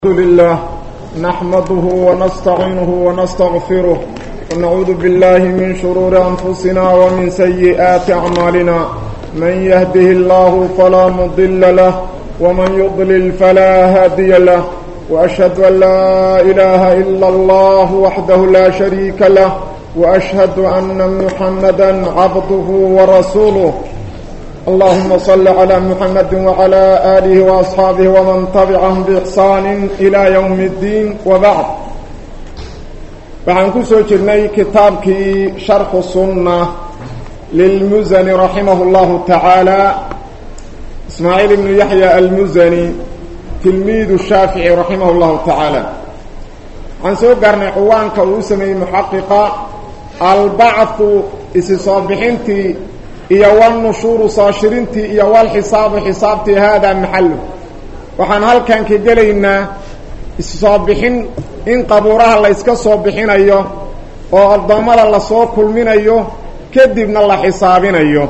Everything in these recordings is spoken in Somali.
الحمد لله نحمده ونستعينه ونستغفره ونعوذ بالله من شرور أنفسنا ومن سيئات أعمالنا من يهده الله فلا مضل له ومن يضلل فلا هادي له وأشهد أن لا إله إلا الله وحده لا شريك له وأشهد أن محمدا عبده ورسوله اللهم صل على محمد وعلى آله وأصحابه ومن تبعهم بإحسان إلى يوم الدين وبعد waxaan ku soo jirnay kitaabkii sharxu sunna lilmusani raximah اllahu tacaala ismaaciil ibnu yaxya almusani tilmiidu shaafici raximah اllahu tacaala waxaan soo gaarnay cuwaanka uu u sameeyey muxaqiqa albacthu isi soo bixintii iyo walnushuuru soo shirintii iyo walxisaabu xisaabtii haadaa maxalu waxaan halkan ka gelaynaa issoo bixin in qabuuraha la yska soo bixinayo oo addoommada lasoo kulminayo kadibna la xisaabinayo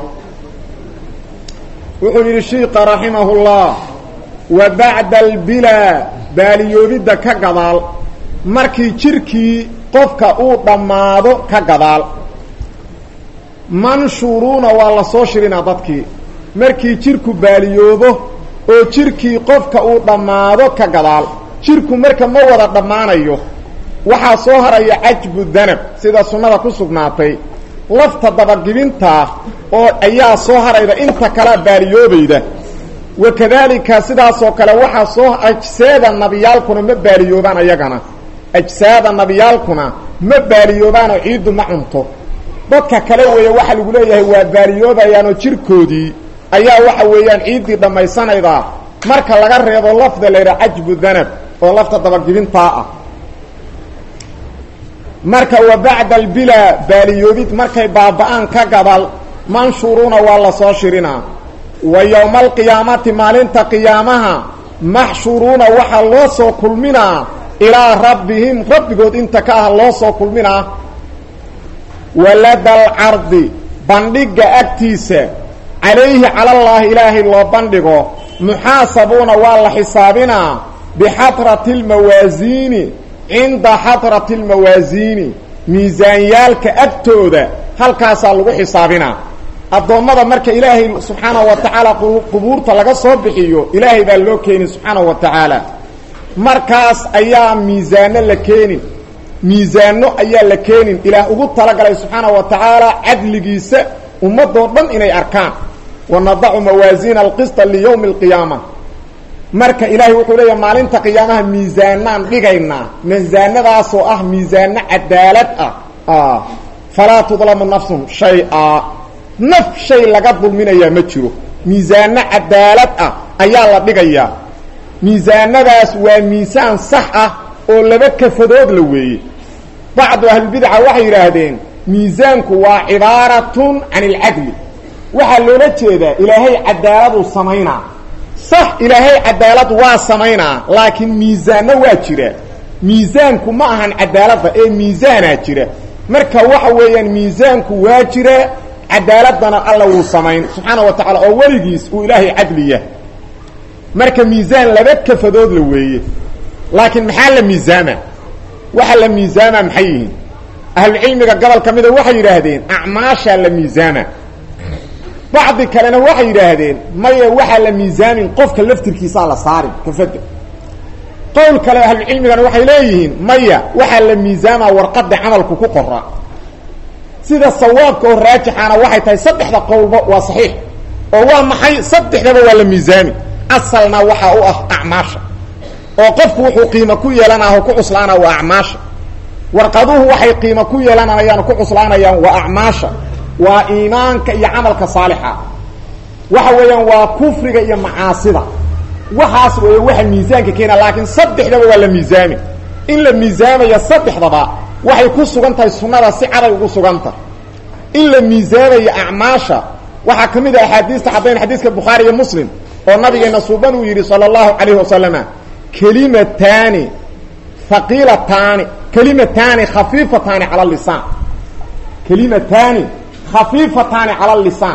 wuxuu yidhi shiika raximahullah wa bacda albilaa baaliyoobidda ka gadaal markii jirkii qofka uu dhammaado ka gadaal manshuuruuna waa la soo shirinaa dadkii markii jirku baaliyoobo oo jirkii qofka uu dhammaado ka gadaal jirku marka ma wada dhammaanayo waxaa soo haraya cajbu danab sida sunnada ku sugnaatay lafta dabagibintaa oo ayaa soo harayda inta kalea baaliyoobayda wa kadaalika sidaasoo kale waxaa soo ajsaada nabiyaalkuna ma baaliyoobaan ayagana ajsaada nabiyaalkuna ma baaliyoobaanoo ciiddu ma cunto dadka kale weeye waxaa lagu leeyahay waa baaliyoobayaanoo jirkoodii ayaa waxa weeyaan ciiddii dhammaysanaydaa marka laga reebo lafda laydhaha cajbu danab oo lafta dabagibintaa ah marka wa bacda albilaa baaliyoobid markay baaba-aan ka gadal manshuuruuna waa la soo shirinaa wa yowma alqiyaamati maalinta qiyaamaha maxshuruuna waxaa loo soo kulminaa ilaa rabbihim rabbigood inta ka ah loo soo kulminaa walada alcardi bandhigga agtiisa calayhi calallaahi ilaahay loo bandhigo muxaasabuuna waa la xisaabinaa bixadrati almawaasiini cinda xadrati almawaasiini miisaanyaalka agtooda halkaasaa lagu xisaabinaa addoommada marka ilaahay subxaanahu wa tacaala qubuurta laga soo bixiyo ilaahay baa loo keeni subxaanahu wa tacaala markaas ayaa miisaano la keenin miisaano ayaa la keenin ilaah ugu talagalay subxaanahu wa tacaala cadligiisa ummadoo dhan inay arkaan wanadacu mawaasiina alqisطa liyowmi اlqiyaama marka ilaahay wuxuu leeyahay maalinta qiyaamaha miisaanaan dhigaynaa miisaanadaasoo ah miisaano cadaalad ah falaa tudlamu nafsun shay-a naf shay laga dulminayaa ma jiro miisaano cadaalad ah ayaa la dhigayaa miisaanadaas waa miisaan sax ah oo laba kafadood la weeye bacdu ahlulbidaca waxay yidhaahdeen miisaanku waa cibaaratun can ilcadli waxaa loola jeedaa ilaahay cadaaladuu samaynaa sax ilaahay cadaalad waa samaynaa laakiin miisaanno waa jira miisaanku ma ahan cadaaladda ee miisaanaa jira marka waxa weeyaan miisaanku waa jira cadaaladana alla wuu samayn subxaana wa tacala oo weligiis uu ilaahay cadliya marka miisaan laba kafadood la weeye laakiin maxaa la miisaama waxa la miisaama maxay yihiin ahlucilmiga gobol ka mida waxay yidhaahdeen acmaashaa la miisaama bacdi kalena waxay yidhaahdeen maya waxaa la miisaamin qofka laftirkiisaa la saarin kafada qowl kale ahlucilmigana waxay leeyihiin maya waxaa la miisaamaa warqada camalku ku qora sida sawaabka oo raajixaana waxay tahay saddexda qowlba waa saxiix oo waa maxay saddexdaba waa la miisaami asalna waxaa u ah acmaasha oo qofku wuxuu qiimo ku yeelanaa oo ku cuslaana waa acmaasha warqaduhu waxay qiimo ku yeelanayaan ku cuslaanayaan waa acmaasha waa iimaanka iyo camalka saalixa waxa weeyaan waa kufriga iyo macaasida waxaas weeye waxa miisaanka keena laakiin saddexdaba waa la miisaami in la miisaamaya saddexdaba waxay ku sugan tahay sunnada si caday ugu sugan tahay in la miisaamayo acmaasha waxaa ka mid ah axaadiista caddayn xadiiska bukhaari iyo muslim oo nabigeena suuban uu yidhi sala allahu calayhi wasalama kelimataani haqiilataani kelimataani khafiifataani cala lisaan kelimataani khafiifataani cala lisaan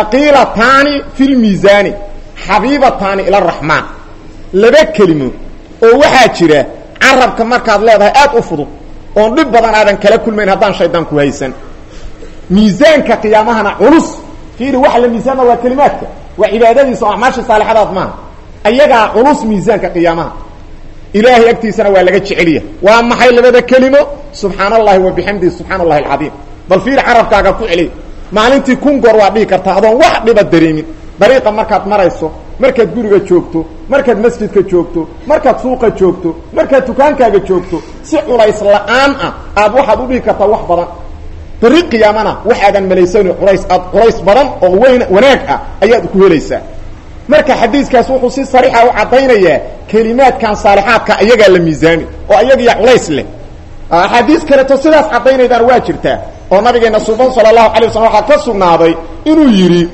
haqiilataani fi lmiisaani xabiibataani ila araxmaan laba kelimo oo waxaa jira carabka markaad leedahay aad u fudud oon dhib badan aadan kala kulmayn haddaan shaydaan ku haysan miisaanka qiyaamahana culus fiiri waxa la miisaama waa kelimaadka waa cibaadadiisa oo acmaasha saalixadaad maaha ayagaa culus miisaanka qiyaamaha ilaahay agtiisana waa laga jeceliya waa maxay labada kelimo subxaan allahi wa bixamdihi subxaan allahi alcadiim bal fiiri carabkaaga ku celiy maalintii kun goor waa dhihi kartaa adoon wax dhiba dareemin dariiqa markaad marayso markaad guriga joogto markaad masjidka joogto markaad suuqa joogto markaad dukaankaaga joogto si culays la-aan ah aad waxaad u dhihi kartaa wax badan bari qiyaamana waxaadan malaysani culays aad culays badan oo weyn wanaag ah ayaad ku helaysaa marka xadiiskaas wuxuu si sariixa u caddaynayaa kelimaadkan saalixaadka ayagaa la miisaami oo ayagiya culays leh axaadiis kaleto sidaas caddaynaydaan waa jirtaa oo nabigeena suban sala allahu alay waslam waxaa ka sugnaaday inuu yidhi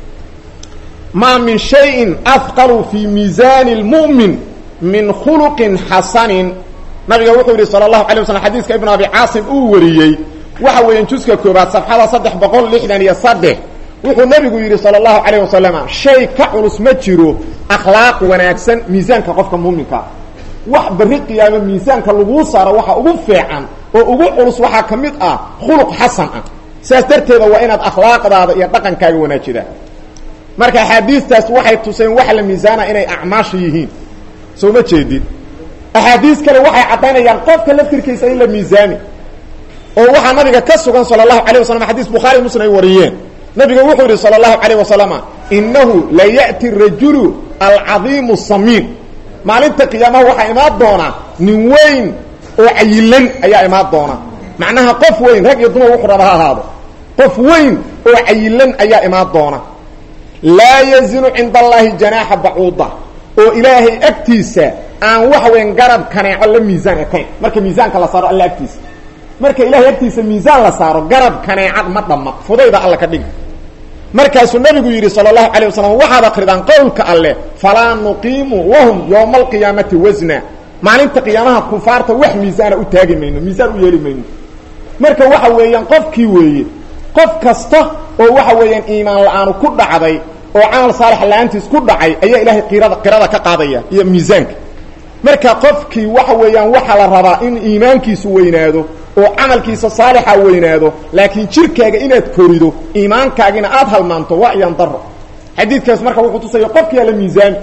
maa min shayin afqalu fii miisaani lmu'min min khuluqin xasanin nabiga wuxuu yidhi sala allahu alay waslam xadiiska ibnu abi caasim uu wariyey waxa weeyaan juska koobaad safxada saddex boqol lixdan iyo saddex wuxuu nabigu yidhi sala allahu calayh wasalama shay ka culus ma jiro akhlaaq wanaagsan miisaanka qofka muuminkaa wax berri qiyaamo miisaanka laguu saaro waxa ugu fiican oo ugu culus waxaa ka mid ah khuluq xasan ah sidaas darteeda waa inaad akhlaaqdaada iyo dhaqankaaga wanaajidaa marka axaadiistaas waxay tuseen waxa la miisaana inay acmaasha yihiin soo ma jeedid axaadiis kale waxay caddaynayaan qofka laftirkiisa in la miisaami oo waxaa nabiga ka sugan sala allahu alay wasalam xadiis bukhaari muslim ay wariyeen nabiga wuxuu yidhi salى اlahu عalيه wasalama inahu la yأti rajulu alcadiimu samiin maalinta qiyaamaha waxaa imaan doona nin weyn oo cayilan ayaa imaan doona macnaha qof weyn rag iyo dumar wuxuu raba ha ahaado qof weyn oo cayilan ayaa imaan doona laa yazinu cinda allahi janaaxa bacuuda oo ilaahay agtiisa aan waxa weyn garab kaneeco la miisaan ekayn marka miisaanka la saaro alla agtiisa marka ilahay agtiisa miisaan la saaro garab kaneecad ma dhamma fudayda alla ka dhigi markaasuu nabigu yidhi sala allahu calayh wasalam waxaad akridaan qowlka alleh falaa nuqiimu lahum yowma alqiyaamati wasna maalinta qiyaamaha kufaarta wax miisaana u taagi mayno miisaan u yeeli mayno marka waxa weeyaan qofkii weeye qof kasta oo waxa weeyaan iimaan la-aanu ku dhacday oo camal saalix la-aantiis ku dhacay ayaa ilaahay qirada qirada ka qaadaya iyo miisaanka marka qofkii waxa weeyaan waxaa la rabaa in iimaankiisu weynaado oo camalkiisa saalixa weynaado laakiin jirkaaga inaad korido iimaankaagina aad halmaanto waa iyaan daro xadiidkaas marka wuxuu tusaya qofkiyaa la miisaami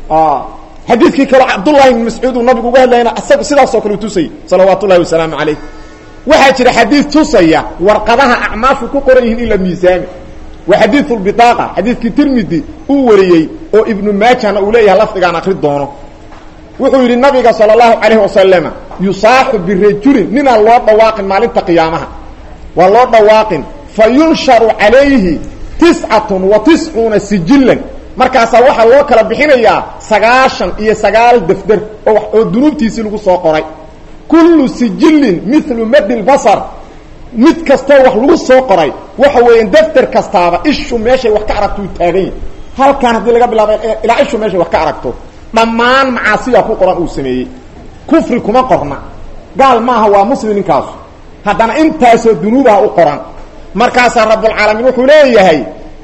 xadiidkii kaleo cabdullahi ibn mascuud uu nabigu uga hadlayna isaga sidaasoo kale u tusayay salawaat ullahi wasalaamu calayh waxaa jira xadiid tusaya warqadaha acmaashu ku qoran yihiin in la miisaami waa xadiiu lbitaaqa xadiidkii tirmidi uu wariyey oo ibnu maajahna uu leeyahay lafdigaan akri doono wuxuu yidhi nabiga salى اlahu alayh wasalama yusaaxu birajulin ninaan loo dhawaaqin maalinta qiyaamaha waa loo dhawaaqin fa yunsharu calayhi tiscatun wa tiscuuna sijilan markaasaa waxaa loo kala bixinayaa sagaashan iyo sagaal defder oo dunuubtiisii lagu soo qoray kullu sijilin milu madi lbasar mid kastoo wax lagu soo qoray waxa weeyaan defter kastaaba ishu meeshay wax ka aragto uu taagan yahy halkaan haddii laga bilaabo ilaa ishu meeshay wax ka aragto dhammaan macaasiya ku qoran uu sameeyey kufri kuma qorna gaal maaha waa muslim ninkaasu haddana intaasoo dunuubaha u qoran markaasaa rabbulcaalamiin wuxuu leeyahay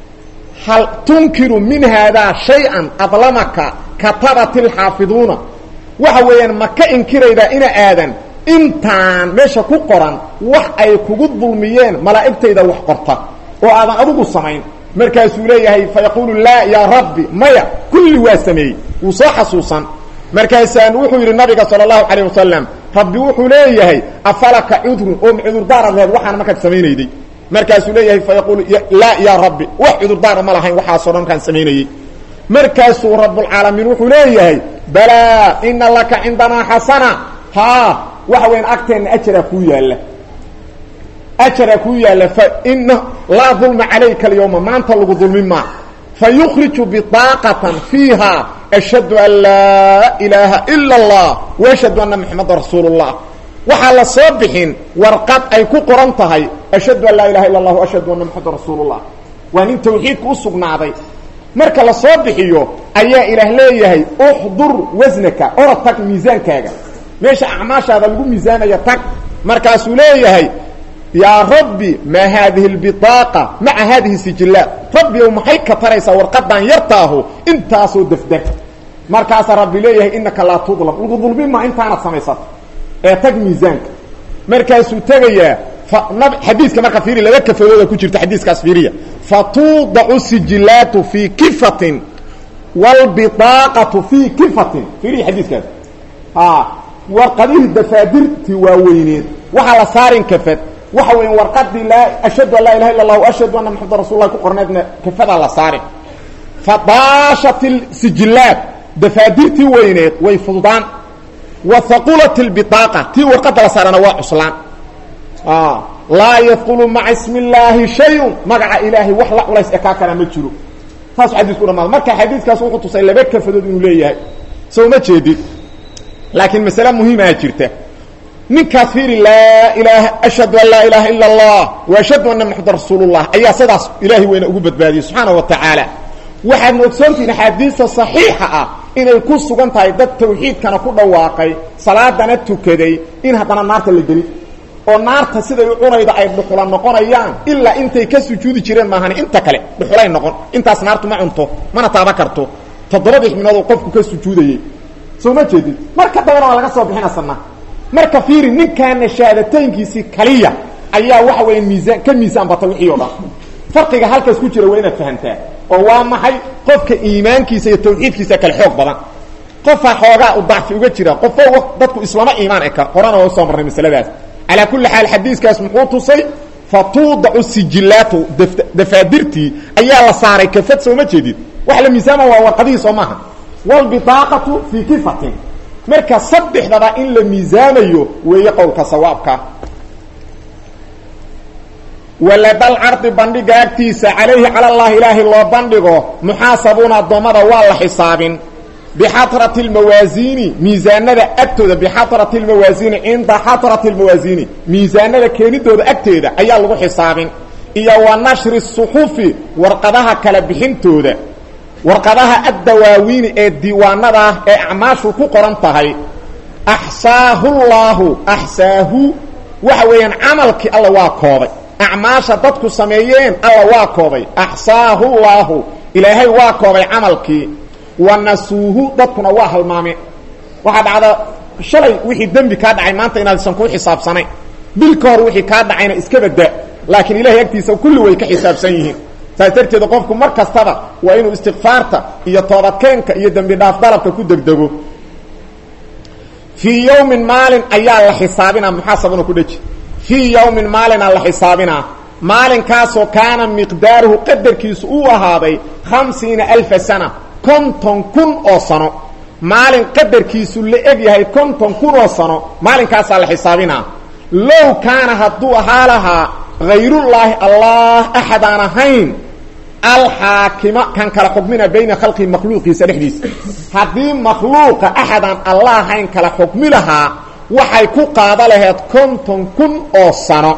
hal tunkiru min haadaa shay-an adlamaka katabati lxaafiduuna waxa weeyaan ma ka inkiraydaa ina aadan intaan meesha ku qoran wax ay kugu dulmiyeen malaa'igtayda wax qorta oo aadan adigu samayn markaasuu leeyahay fayaquulu laa yaa rabbi maya kulli waa sameeyey wuu soo xasuusan markaasaan wuxuu yidhi nabiga sala allahu calayh wasalam rabbi wuxuu leeyahay afalaka cudrun oo ma cudurdaara leed waxaana markaad samaynayday markaasuu leeyahay fayaquulu laa yaa rabbi wax cudurdaara ma lahayn waxaasoo dhan markaan samaynayey markaasuu rabbulcaalamiin wuxuu leeyahay balaa ina laka cindanaa xasana haa waxa weyan agteenna ajaraa kuu yaalla ajaraa kuu yaalla fa ina laa dulma calayka alyawma maanta lagu dulmin maa fa yukhriju bidaaqatan fiiha ashhadu an laa ilaaha ila allah waashhadu anna maxameda rasuulu llah waxaa la soo bixin warqad ay ku qoran tahay ashhadu an laa ilaha illa allah ashhadu anna maxameda rasuulullah waa nin tawxiidka u sugnaaday marka la soo bixiyo ayaa ilaah leeyahay uxdur wasnaka ora tag miisaankaaga meesha acmaashaada lagu miisaamaya tag markaasuu leeyahay yaa rabbi maa haadihi اlbiطaaqa maca haadihi sijillaat rabbi ow maxay ka taraysaa warqadan yartaahu intaasoo defder markaasaa rabbi leeyahay inaka laa tudlam lagu dulmima intaanad samaysato ee tag miisaanka markaasuu tegayaa xadiiska marka fiiri laba kafadooda ku jirta xadiiskaas fiiriya fatuudacu sijilaatu fii kifatin wlbiaaqatu fii kifatin fiiriya xadiiskaas warqadihii dafaadirtii waaweyneed waxaa la saarin kafad waxa weya warqadii laa ashhadu an laa ilaha illa allah ashhadu anna maxamada rasul lah ku qorneedna kafadaa la saarin fadaashat sijilaat dafaadirtii weyneed way fududaan wa haqulat lbiaaqa tii warqada la saarana waa cuslaan laa yadkulu maca ismi illaahi shayun magaca ilaahay wax la culays ekaa kara ma jiro saasuu xadiisku dhamaada marka xadiiskaas wuxuu tusay laba kafadood inuu leeyahay soo ma jeedid laakiin masale muhiimaa jirta ninkaas fiiri laa ilaaha ashhadu an laa ilaaha ila allah wa ashhadu anna maxamed rasuulullah ayaa sidaas ilaahay weyna ugu badbaadiyey subxaana wa tacaala waxaadna ogsoontihiin axaadiista saxiixa ah inay ku sugan tahay dad tawxiidkana ku dhawaaqay salaadana tukaday in haddana naarta la geli oo naarta siday u cunayda ay dhuxula noqonayaan ilaa intay ka sujuudi jireen maahan inta kale dhuxulay noqon intaas naartu ma cunto mana taaba karto toddobadii xibnoodoo qofku ka sujuudayey soo ma jeedid marka dambana waa laga soo bixinasana marka fiiri ninkaana shahaadataynkiisii kaliya ayaa waxa weya miisaan ka miisaan bata wixii o dhan farqiga halkaas ku jira waa inaad fahamtaa oo waa maxay qofka iimaankiisa iyo tawxiidkiisa kale xoog badan qofaa xoogaa u dacfi uga jira qofo dadku islama iimaan eka horena waa usoo marnay masaladaas calaa kulli xaal xadiiskaas muxuu tusay fatuudacu sijilaatu dafaadirtii ayaa la saaray kafad sooma jeedid wax la miisaama waa warqadihii soo maaha wlbiaaqatu fii kifatin marka saddexdaba in la miisaamayo weeye qowlka sawaabka waladal cardi bandhiga agtiisa calayhi cala llahi ilaahay loo bandhigo muxaasabuuna addoommada waa la xisaabin bixatrati lmawaasiini miisaanada agtooda bixatrati lmawaasiini cinda xatrati lmawaasiini miisaanada keenidooda agteeda ayaa lagu xisaabin iyo wa nashri suxufi warqadaha kala bixintooda warqadaha addawaawiini ee diiwaanada ah ee acmaashu ku qoran tahay axsaahu llaahu axsaahu waxa weeyaan camalkii alla waa koobay acmaasha dadku sameeyeen alla waa koobay axsaahu llaahu ilaahay waa koobay camalkii wa nasuuhu dadkuna waa halmaameen waxaa dhacda shalay wixii dembi kaa dhacay maanta inaadsan kuu xisaabsanayn bil ka hor wixii kaa dhacayna iska badda laakiin ilahay agtiisa kulli way ka xisaabsan yihiin saas darteeda qofku mar kastaba waa inuu istikfaarta iyo toobadkeenka iyo dembi dhaaf dalabka ku degdego fii yowmin maalin ayaa la xisaabinaa muxaasabuna ku dheji fii yowmin maalinaa la xisaabinaa maalinkaasoo kaana miqdaaruhu qadarkiisu uu ahaaday khamsiina alfa sana konton kun oo sano maalin qadarkiisu la eg yahay konton kun oo sano maalinkaasaa la xisaabinaa low kaana hadduu ahaa lahaa hayrullaahi allah axad aan ahayn alxaakima kan kala xukmina bayna khalqihi makhluuqiisa dhexdiisa haddii makhluuqa axadaan allah ahayn kala xukmi lahaa waxay ku qaada laheed konton kun oo sano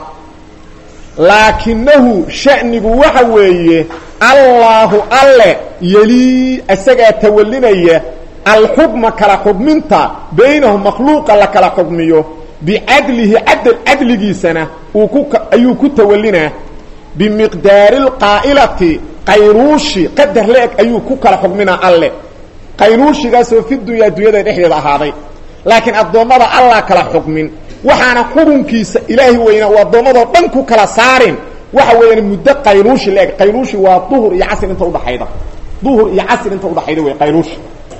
laakinahu sha'nigu waxa weeye allaahu alle yelii isagaa tawalinaya alxukma kala xukminta baynahu makhluuqa la kala xukmiyo bicadlihi cadl cadligiisana uu ku ayuu ku tawalinaa bimiqdaari lqaa'ilati qaynuushi qadar la-eg ayuu ku kala xukminaa alle qaynuushigaasoo fi dunyaa dunyada dhexdeeda ahaaday laakiin addoommada allah kala xukmin waxaana xukunkiisa ilaahi weyna uu addoommadoo dhan ku kala saarin waxa weeyaan muddo qaynuushi la-eg qaynuushi waa duhur iyo casr inta udhaxayda duhur iyo casr inta udhaxayda wey qaynuushi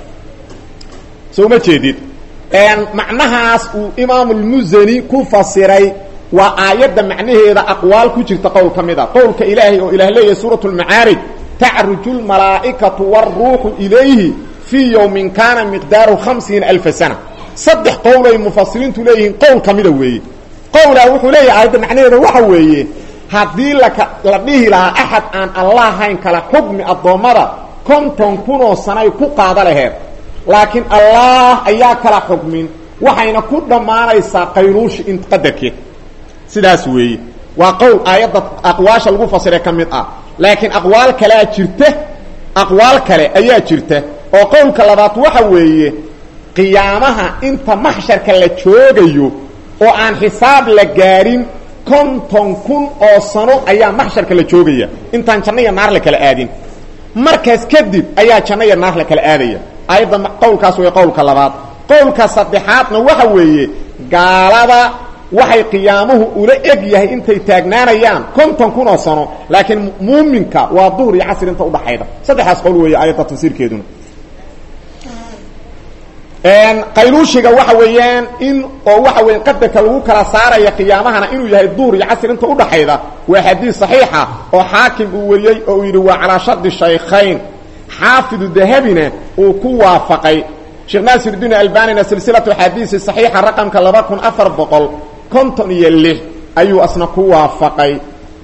soo ma jeedid macnahaas uu imaamu lmusani ku fasiray waa aayadda macnaheeda aqwaal ku jirta qowl ka mid a qowlka ilaahay oo ilah leeyahay suurat lmacaarij tacruju lmalaa'ikatu wاlruuxu ilayhi fii yowmin kaana miqdaaru hamsiina alfa sana saddex qowlay mufasiriintu leeyihiin qowl ka mida weeye qowlaa wuxuu leeyahay aayadda macnaheeda waxa weeye haddii laka la dhihi lahaa axad aan allah hayn kala xukmi addoommada konton kunoo sanay ku qaada laheed laakiin allah ayaa kala xukmin waxayna ku dhammaanaysaa qaynuushi in qadarkeed sidaas weeye waa qowl aayadda aqwaasha lagu fasiray ka mid ah laakiin aqwaal kalea jirta aqwaal kale ayaa jirta oo qowlka labaad waxa weeye qiyaamaha inta maxsharka la joogayo oo aan xisaab la gaarin konton kun oo sano ayaa maxsharka la joogaya intaan janno iyo naar la kala aadin markaas kadib ayaa janno iyo naar la kala aadaya ayadda qowlkaas way qowlka labaad qowlka saddexaadna waxa weeye gaalada waxay qiyaamuhu ula eg yahay intay taagnaanayaan konton kun oo sano laakiin muuminka waa duhur iyo casr inta udhaxayda saddexdaas qowl weeye ayadda tafsiirkeeduna qayluushiga waxa weeyaan in oo waxa weya qadarka lagu kala saaraya qiyaamahana inuu yahay duhur iyo casr inta udhaxayda waa xadiis saxiixa oo xaakim uu wariyey oo uu yidhi waa calaa shardi shaykhayn xaafidu dahabina uu ku waafaqay sheekh naasirdiin albanina silsilatu xadiisi saxiixa raqamka laba kun afar boqol konton iyo lix ayuu asna ku waafaqay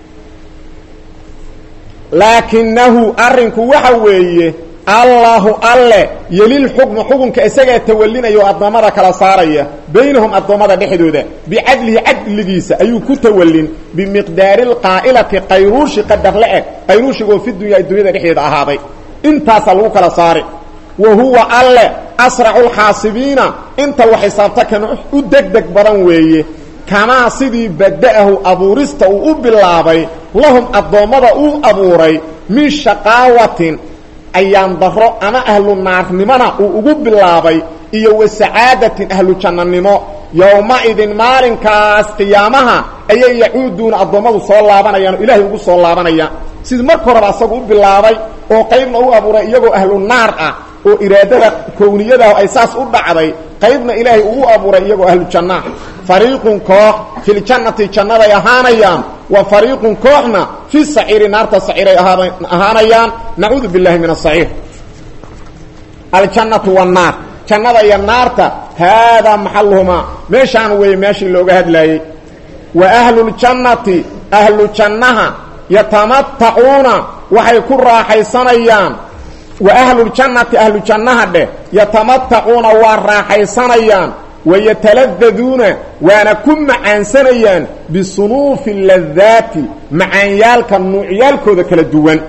laakinahu arrinku waxa weeye allahu alle yelil xukma xukunka isagaa tawalinaya oo addoommada kala saaraya baynahum addoommada dhexdooda bicadlihi cadligiisa ayuu ku tawalin bimiqdaari lqaa'ilati qayruushi qadar la eg qayruushigoo fi dunya dunyada dhexdeeda ahaaday intaasaa lagu kala saari wa huwa alle asracu lxaasibiina inta wax xisaabta kan u degdeg badan weeye kamaa sidii bada'ahu abuurista uu u bilaabay lahum addoommada uu abuuray min shaqaawatin ayaan daro ama ahlu naarnimona uu ugu bilaabay iyo wa sacaadatin ahlu jannanimo yowma-idin maalinkaas qiyaamaha ayay yacuuduuna addoommadu soo laabanayaan oo ilaahay ugu soo laabanayaan sidii marka horeba asagu u bilaabay oo qaybna u abuuray iyagoo ahlu naar ah oo iraadada kowniyadaah ay saas u dhacday qaybna ilaahay ugu abuuray iyagoo ahlu jannaa fariiqun koox filjannati jannaday ahaanayaan wa fariiqun kooxna fi saciiri naarta saciiray ahaanayaan nacuudu billahi min asaciir aljannatu wannaar jannada iyo naarta haadaa maxaluhumaa meeshaan weeye meeshii looga hadlaayey wa ahluljannati ahlu jannaha yatamatacuuna waxay ku raaxaysanayaan wa ahluljannati ahlu jannaha dheh yatamatacuuna waa raaxaysanayaan wayataladdaduuna waana ku macaansanayaan bisunuufi ladaati macaanyaalka nuucyaalkooda kala duwan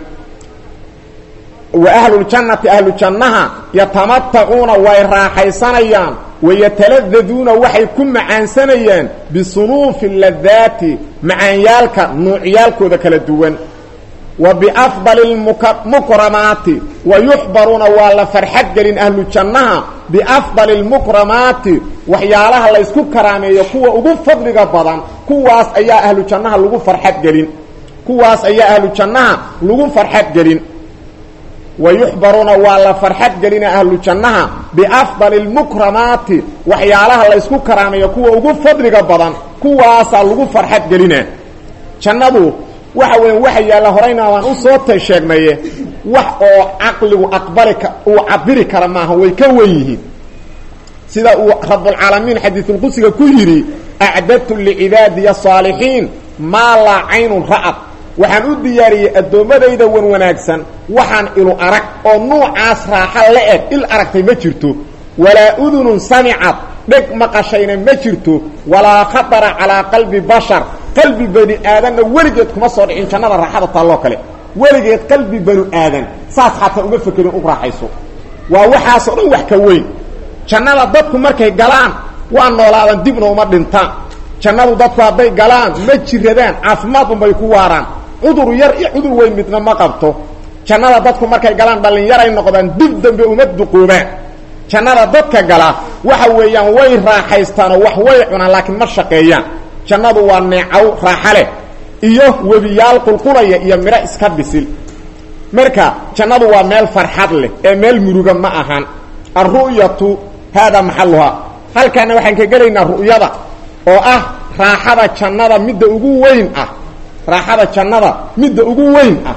wa ahluljannati ahlu jannaha yatamatacuuna way raaxaysanayaan wayataladdaduuna waxay ku macaansanayaan bisunuufi ladaati macaanyaalka nuucyaalkooda kala duwan wa biafdali lmukramaati wa yuxbaruuna waa la farxad gelin ahlu jannaha biafdali lmukramaati waxyaalaha la ysku karaameeyo kuwa ugu fadliga badan kuwaas ayaa ahlu jannaha lagu farxad gelin kuwaas ayaa ahlu jannaha lagu farxad gelin wa yuxbaruuna waa la farxad gelina ahlu jannaha biafdali lmukramaati waxyaalaha la ysku karaameeyo kuwa ugu fadliga badan kuwaasaa lagu farxad gelina jannadu waxa weya waxa yaalla horayna waan u soo ta sheegnaye wax oo caqligu aqbali ka uu cabiri kara maaha way ka wen yihiin sida uu rabulcaalamiin xadiisulqudsiga ku yidhi acdadtu licibaadiya saalixiin maa laa caynun ra'ad waxaan u diyaariyey addoommadayda wan wanaagsan waxaan ilu arag oo nuucaas raaxa la eg il aragtay ma jirto walaa udunun samicad dheg maqashayna ma jirto walaa khatara calaa qalbi bashar qalbi bani aadanna weligeed kuma soo dhicin jannada raaxada taalloo kale weligeed qalbi banu aadan saas xataa uma fekerin u raaxayso waa waxaasoo dhan wax ka weyn jannada dadku markay galaan waa noolaadan dibna uma dhintaan jannadu dadku hadday galaan ma jiradaan caafimaad unbay ku waaraan cudur yar iyo cudur weyn midna ma qabto jannada dadku markay galaan dhallinyaray noqdaan dib dambe uma duquubaan jannada dadka gala waxa weeyaan way raaxaystaanoo wax way cunaan laakiin ma shaqeeyaan jannadu waa neecaw raaxa leh iyo webiyaal qulqulaya iyo midho iska bisil marka jannadu waa meel farxad leh ee meel muruga ma ahan alru'yatu haadaa maxaluhaa halkaana waxaan ka gelaynaa ru'yada oo ah raaxada jannada midda ugu weyn ah raaxada jannada midda ugu weyn ah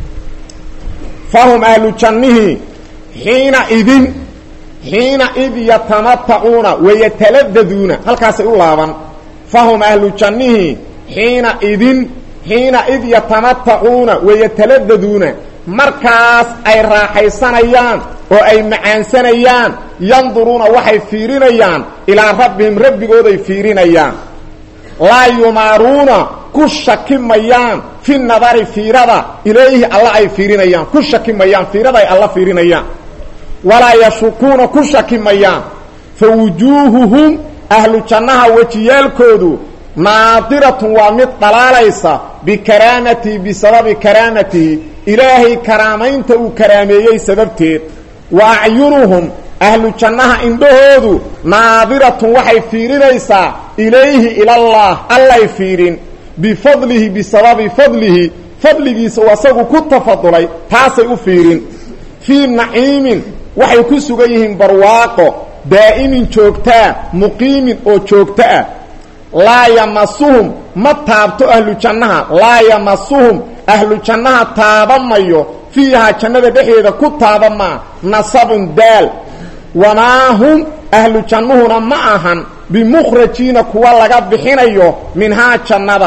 fahum ahlu jannihii xiina idin xiina id yatamatacuuna wayataladdaduuna halkaasay u laaban fahum ahlu jannihii xiina idin xiina id yatamatacuuna wayataladdaduuna markaas ay raaxaysanayaan oo ay macaansanayaan yanduruuna waxay fiirinayaan ilaa rabbihim rabbigooday fiirinayaan laa yumaaruuna ku shaki mayaan fi nadari fiirada ilayhi alla ay fiirinayaan ku shaki mayaan fiirada ay alla fiirinayaan walaa yashukuuna ku shaki mayaan fa wujuuhuhum ahlu jannaha wejiyaalkoodu naadiratun waa mid dhalaalaysa bikaraamatihi bisababi karaamatihi ilaahay karaamaynta uu karaameeyey sababteed wa acyunuhum ahlu jannaha indhahoodu naadiratun waxay fiirinaysaa ilayhi ilallaah allay fiirin bifadlihi bisababi fadlihi fadligiisa u asagu ku tafadulay taasay u fiirin fii naciimin waxay ku sugan yihiin barwaaqo daa'imin joogtaa muqiimin oo joogto ah laa yamasuhum ma taabto ahlu jannaha laa yamasuhum ahlu jannaha taabamayo fiihaa jannada dhexdeeda ku taabamaa nasabun daal wamaa hum ahlu jannuhuna ma ahan bimukhrajiina kuwa laga bixinayo minhaa jannada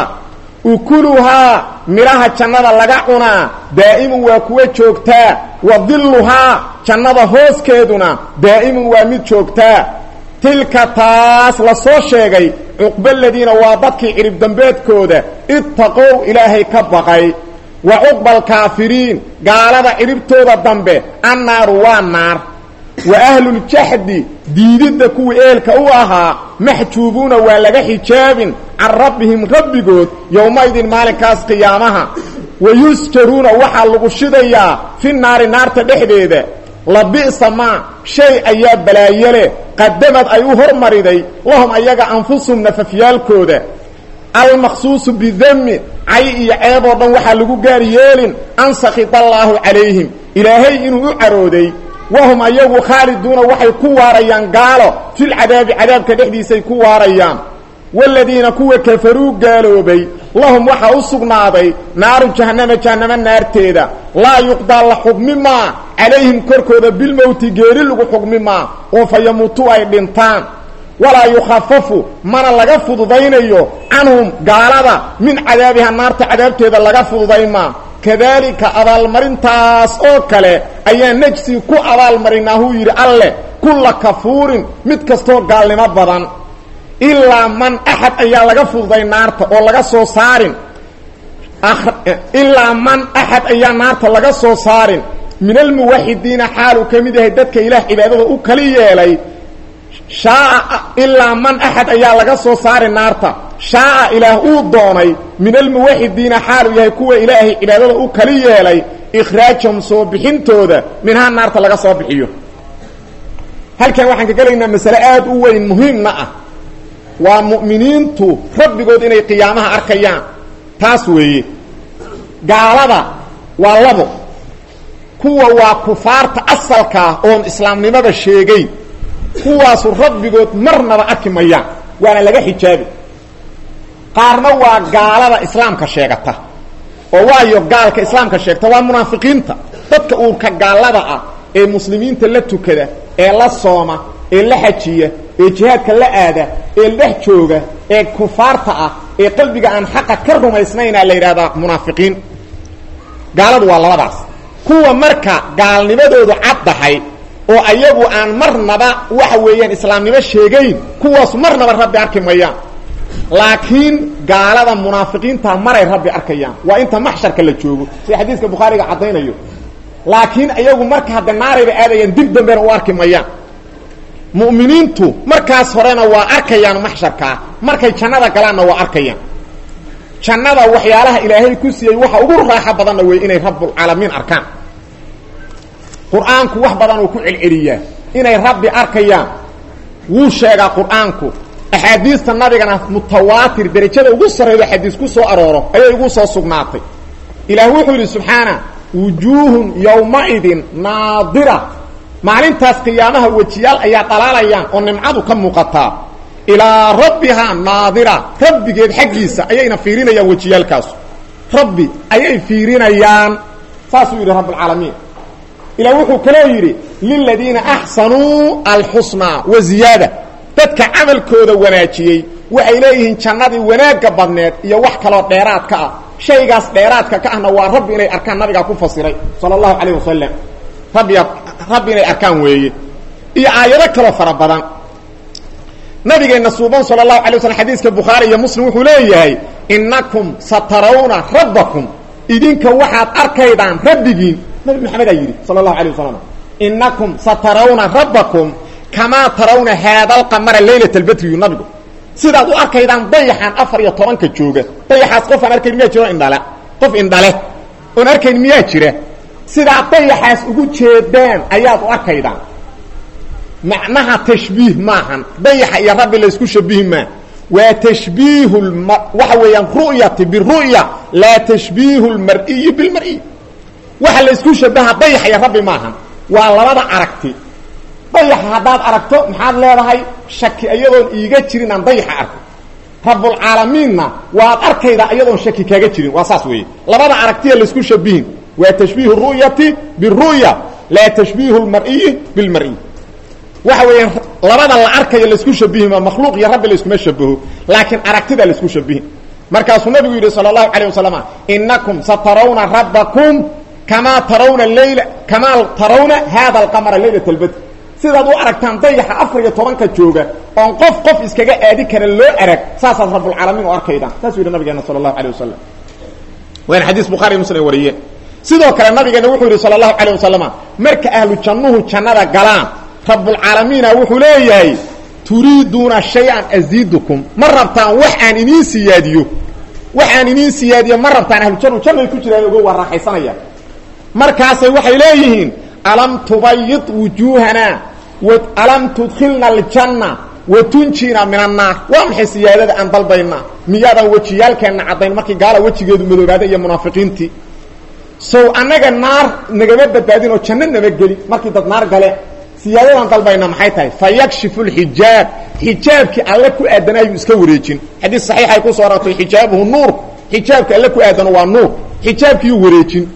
ukuluhaa midhaha jannada laga cunaa daa'imun waa kuwa joogtaa wa dilluhaa jannada hooskeeduna daa'imun waa mid joogtaa tilka taas la soo sheegay cuqbaladiina waa dadkii cirib dambeedkooda ittaqow ilaahay ka baqay wa cuqba alkaafiriin gaalada ciribtooda dambe annaaru waa naar wa ahluljaxdi diididda kuwii eelka u ahaa maxjuubuuna waa laga xijaabin can rabbihim rabbigood yowmaydin maalinkaas qiyaamaha wa yusjaruuna waxaa lagu shidayaa fi naari naarta dhexdeeda labi'sa maa shay ayaa balaayole qadamad ay u hormariday lahum ayaga anfusum nafafyaalkooda almaqsuusu bidami cay iyo ceeb oo dhan waxaa lagu gaar yeelin an sakita allaahu calayhim ilaahay inuu u carooday wahum ayagu khaaliduuna waxay ku waarayaan gaalo filcadaabi cadaabka dhexdiisay ku waarayaan waaladiina kuwa kafaruu gaaloobay lahum waxaa u sugnaaday naaru jahannama jahannamo naarteeda laa yuqdaa la xugmi maa calayhim korkooda bilmowti geeri lagu xugmi maa oo fa yamuutuu ay dhintaan walaa yukhafafu mana laga fududaynayo canhum gaalada min cadaabiha naarta cadaabteeda laga fududay maa kadaalika abaalmarintaas oo kale ayaa nejsi ku abaalmarinaa huu yidhi alleh kulla kafuurin mid kastoo gaalnimo badan ilaa man axad ayaa laga fududay naarta oo laga soo saarin ilaa man axad ayaa naarta laga soo saarin min almuwaxidiina xaaluu ka mid yahay dadka ilaah cibaadada u kali yeelay shaaa ilaa man axad ayaa laga soo saari naarta shaaa ilaah uu doonay min almuwaxidiina xaaluu yahay kuwa ilaahay cibaadada u kali yeelay ikhraajahum soo bixintooda minhaa naarta laga soo bixiyo halkan waxaan ka gelaynaa masale aada u weyn muhiimna ah waa mu'miniintu rabbigood inay qiyaamaha arkayaan taas weeye gaalada waa labo kuwa waa kufaarta asalkaa oon islaamnimada sheegayn kuwaasu rabbigood marnaba arki mayaan waana laga xijaabi qaarna waa gaalada islaamka sheegata oo waayo gaalka islaamka sheegta waa munaafiqiinta dadka uurka gaalada ah ee muslimiinta la tukada ee la sooma ee la xajiya ee jihaadka la aada ee dhex jooga ee kufaarta ah ee qalbiga aan xaqa ka rumaysnaynaa la yidhahdaa munaafiqiin gaaladu waa labadaas kuwa marka gaalnimadoodu caddahay oo ayagu aan marnaba waxa weeyaan islaamnimo sheegayn kuwaas marnaba rabbi arki mayaan laakiin gaalada munaafiqiinta maray rabbi arkayaan waa inta maxsharka la joogo sida xadiiska bukhaariga caddaynayo laakiin ayagu marka hadda naarayba aadayaan dib dambena u arki mayaan mu'miniintu markaas horena waa arkayaan maxsharkaa markay jannada galaanna waa arkayaan jannada waxyaalaha ilaahay ku siiyey waxa ugu raaxo badanna wey inay rabbulcaalamiin arkaan qur-aanku wax badan uu ku celceliyaa inay rabbi arkayaan wuu sheegaa qur-aanku axaadiista nabigana mutawaatir derajada ugu sarreeyo xadiis ku soo arooro ayay ugu soo sugnaatay ilaah wuxuu yidhi subxaana wujuuhun yowmaidin naadira maalintaas qiyaamaha wejiyaal ayaa dhalaalayaan oo nimcadu ka muuqataa ilaa rabbihaa naadira rabbigeed xaggiisa ayayna fiirinayaan wejiyaalkaasu rabbi ayay fiirinayaan saasuu yidhi rabbulcaalamiin ilah wuxuu kaloo yidhi liladiina axsanuu alxusnaa wa ziyaada dadka camalkooda wanaajiyey waxay leeyihiin jannadii wanaagga badneed iyo wax kaloo dheeraadka ah shaygaas dheeraadka ka ahna waa rabbi inay arkaan nabigaa ku fasiray sala allahu calayh wasalam rabbiga rabbi inay arkaan weeye iyo aayado kaloo fara badan nabigeenna suuban sala allahu alay waslm xadiiska bukhaari iyo muslim wuxuu leeyahay innakum satarawna rabbakum idinka waxaad arkaydaan rabbigiin nabi maxamedaa yidhi sala allahu alay wasalam innakum satarawna rabbakum kamaa tarawna haadalqamara laylat albadriyu nabigu sidaad u arkaydaan dayaxan afar iyo tobanka jooga dayaxaas qof aan arkayn miyaa jiro indhale qof indhale oon arkayn miyaa jira sidaad dayaxaas ugu jeedaan ayaad u arkaydaan macnaha tashbiih maahan dayaxa iyo rabbi laysku shabihi maa waa tashbiihu waxa weeyaan ru'yati biru'ya laa tashbiihu lmar'iyi bilmar'iy waxa laysku shabaha dayaxa iyo rabbi maahan waa labada aragti dayaxa haddaad aragto maxaad leedahay shaki iyadoon iiga jirin aan dayaxa arko rabbulcaalamiinna waad arkaydaa iyadoon shaki kaaga jirin waa saas weeye labada aragtiya laysku shabihin waa tashbiihu ru'yati biru'ya laa tashbiihu lmar'iyi bilmar'iy waxa weeyaan labada la arkayo laysku shabihi ma makhluuq iyo rabbi layskuma shabaho laakiin aragtida laysku shabihin markaasuu nabigu yidhi sala allahu calayh wasalam inakum satarawna rabbakum kamaa tarawna leyla kamaa tarawna hada alqamara laylat albadr sidaad u aragtaan dayaxa afar iyo tobanka jooga oon qof qof iskaga aadi kara loo arag saasaad rabbulcaalamiin u arkaydaan saasuu yidhi nabigeena sala allahu alay wasalam waana xadiis bukhari muslim ay wariyeen sidoo kale nabigeena wuxuu yidhi sala allahu calayh wasalam marka ahlu jannuhu jannada galaan rabbulcaalamiina wuxuu leeyahay turiiduuna shay-an asiidukum ma rabtaan wax aan iniin siyaadiyo wax aan iniin siyaadiyo ma rabtaan ahlujannu jannay ku jiraan ogo waa raaxaysanaya markaasay waxay leeyihiin alam tubayid wujuuhana alam tudkhilna aljanna wa tunjina min annaar waa maxay siyaadada aan dalbaynaa miyaadan wejiyaalkeenna caddayn markii gaala wejigeedu madoobaada iyo munaafiqiintii sow annaga naar nagama badbaadin oo janno nama geli markii dad naar gale siyaadadan dalbayna maxay tahay fa yakshifu lxijaab xijaabkii alle ku aadan ayuu iska wareejin xadiis saxiixay ku soo arortay xijaabuhu nuur xijaabka alle ku aadano waa nuur xijaabkiiyuu wareejin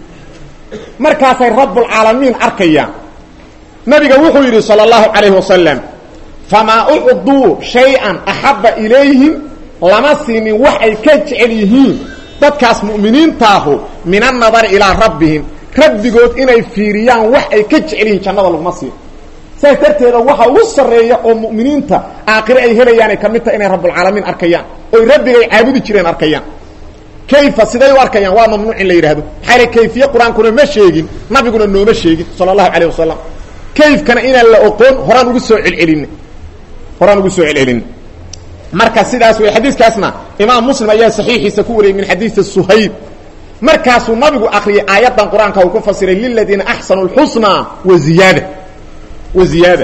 markaasay rabbulcaalamiin arkayaan nabiga wuxuu yidhi sala allahu calayhi wasalam famaa ucduu shay-an axabba ilayhim lama siinin wax ay ka jecel yihiin dadkaas mu'miniintaahu min annadari ilaa rabbihim rabbigood inay fiiriyaan wax ay ka jecel yihiin jannada laguma siin saas darteeda waxa ugu sarreeya oo mu'miniinta aakhire ay helayaanay ka mid tahay inay rabbulcaalamiin arkayaan oy rabbigay caabudi jireen arkayaan kayfa siday u arkayaan waa mamnuuc in la yidhahdo maxaa yale kayfiye qur-aankuna ma sheegin nabiguna nooma sheegin sala allahu calayh wasalam kayfkana inaan la oqoon horaan ugu soo celcelin horaan ugu soo celcelin marka sidaas wey xadiiskaasna imaam muslim ayaa saxiixiisa ku wariyey min xadiidi suhayb markaasuu nabigu akriyay aayaddan qur-aanka uu ku fasiray liladiina axsanu lxusnaa wa ziyaada wa ziyaada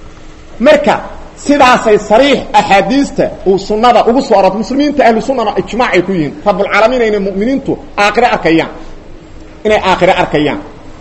marka sidaasay sariix axaadiista uu sunnada ugu soo arortay muslimiinta ahlu sunnana ijmaacay ku yihiin rabbulcaalamiin inay mu'miniintu aakhire arkayaan inay aakhire arkayaan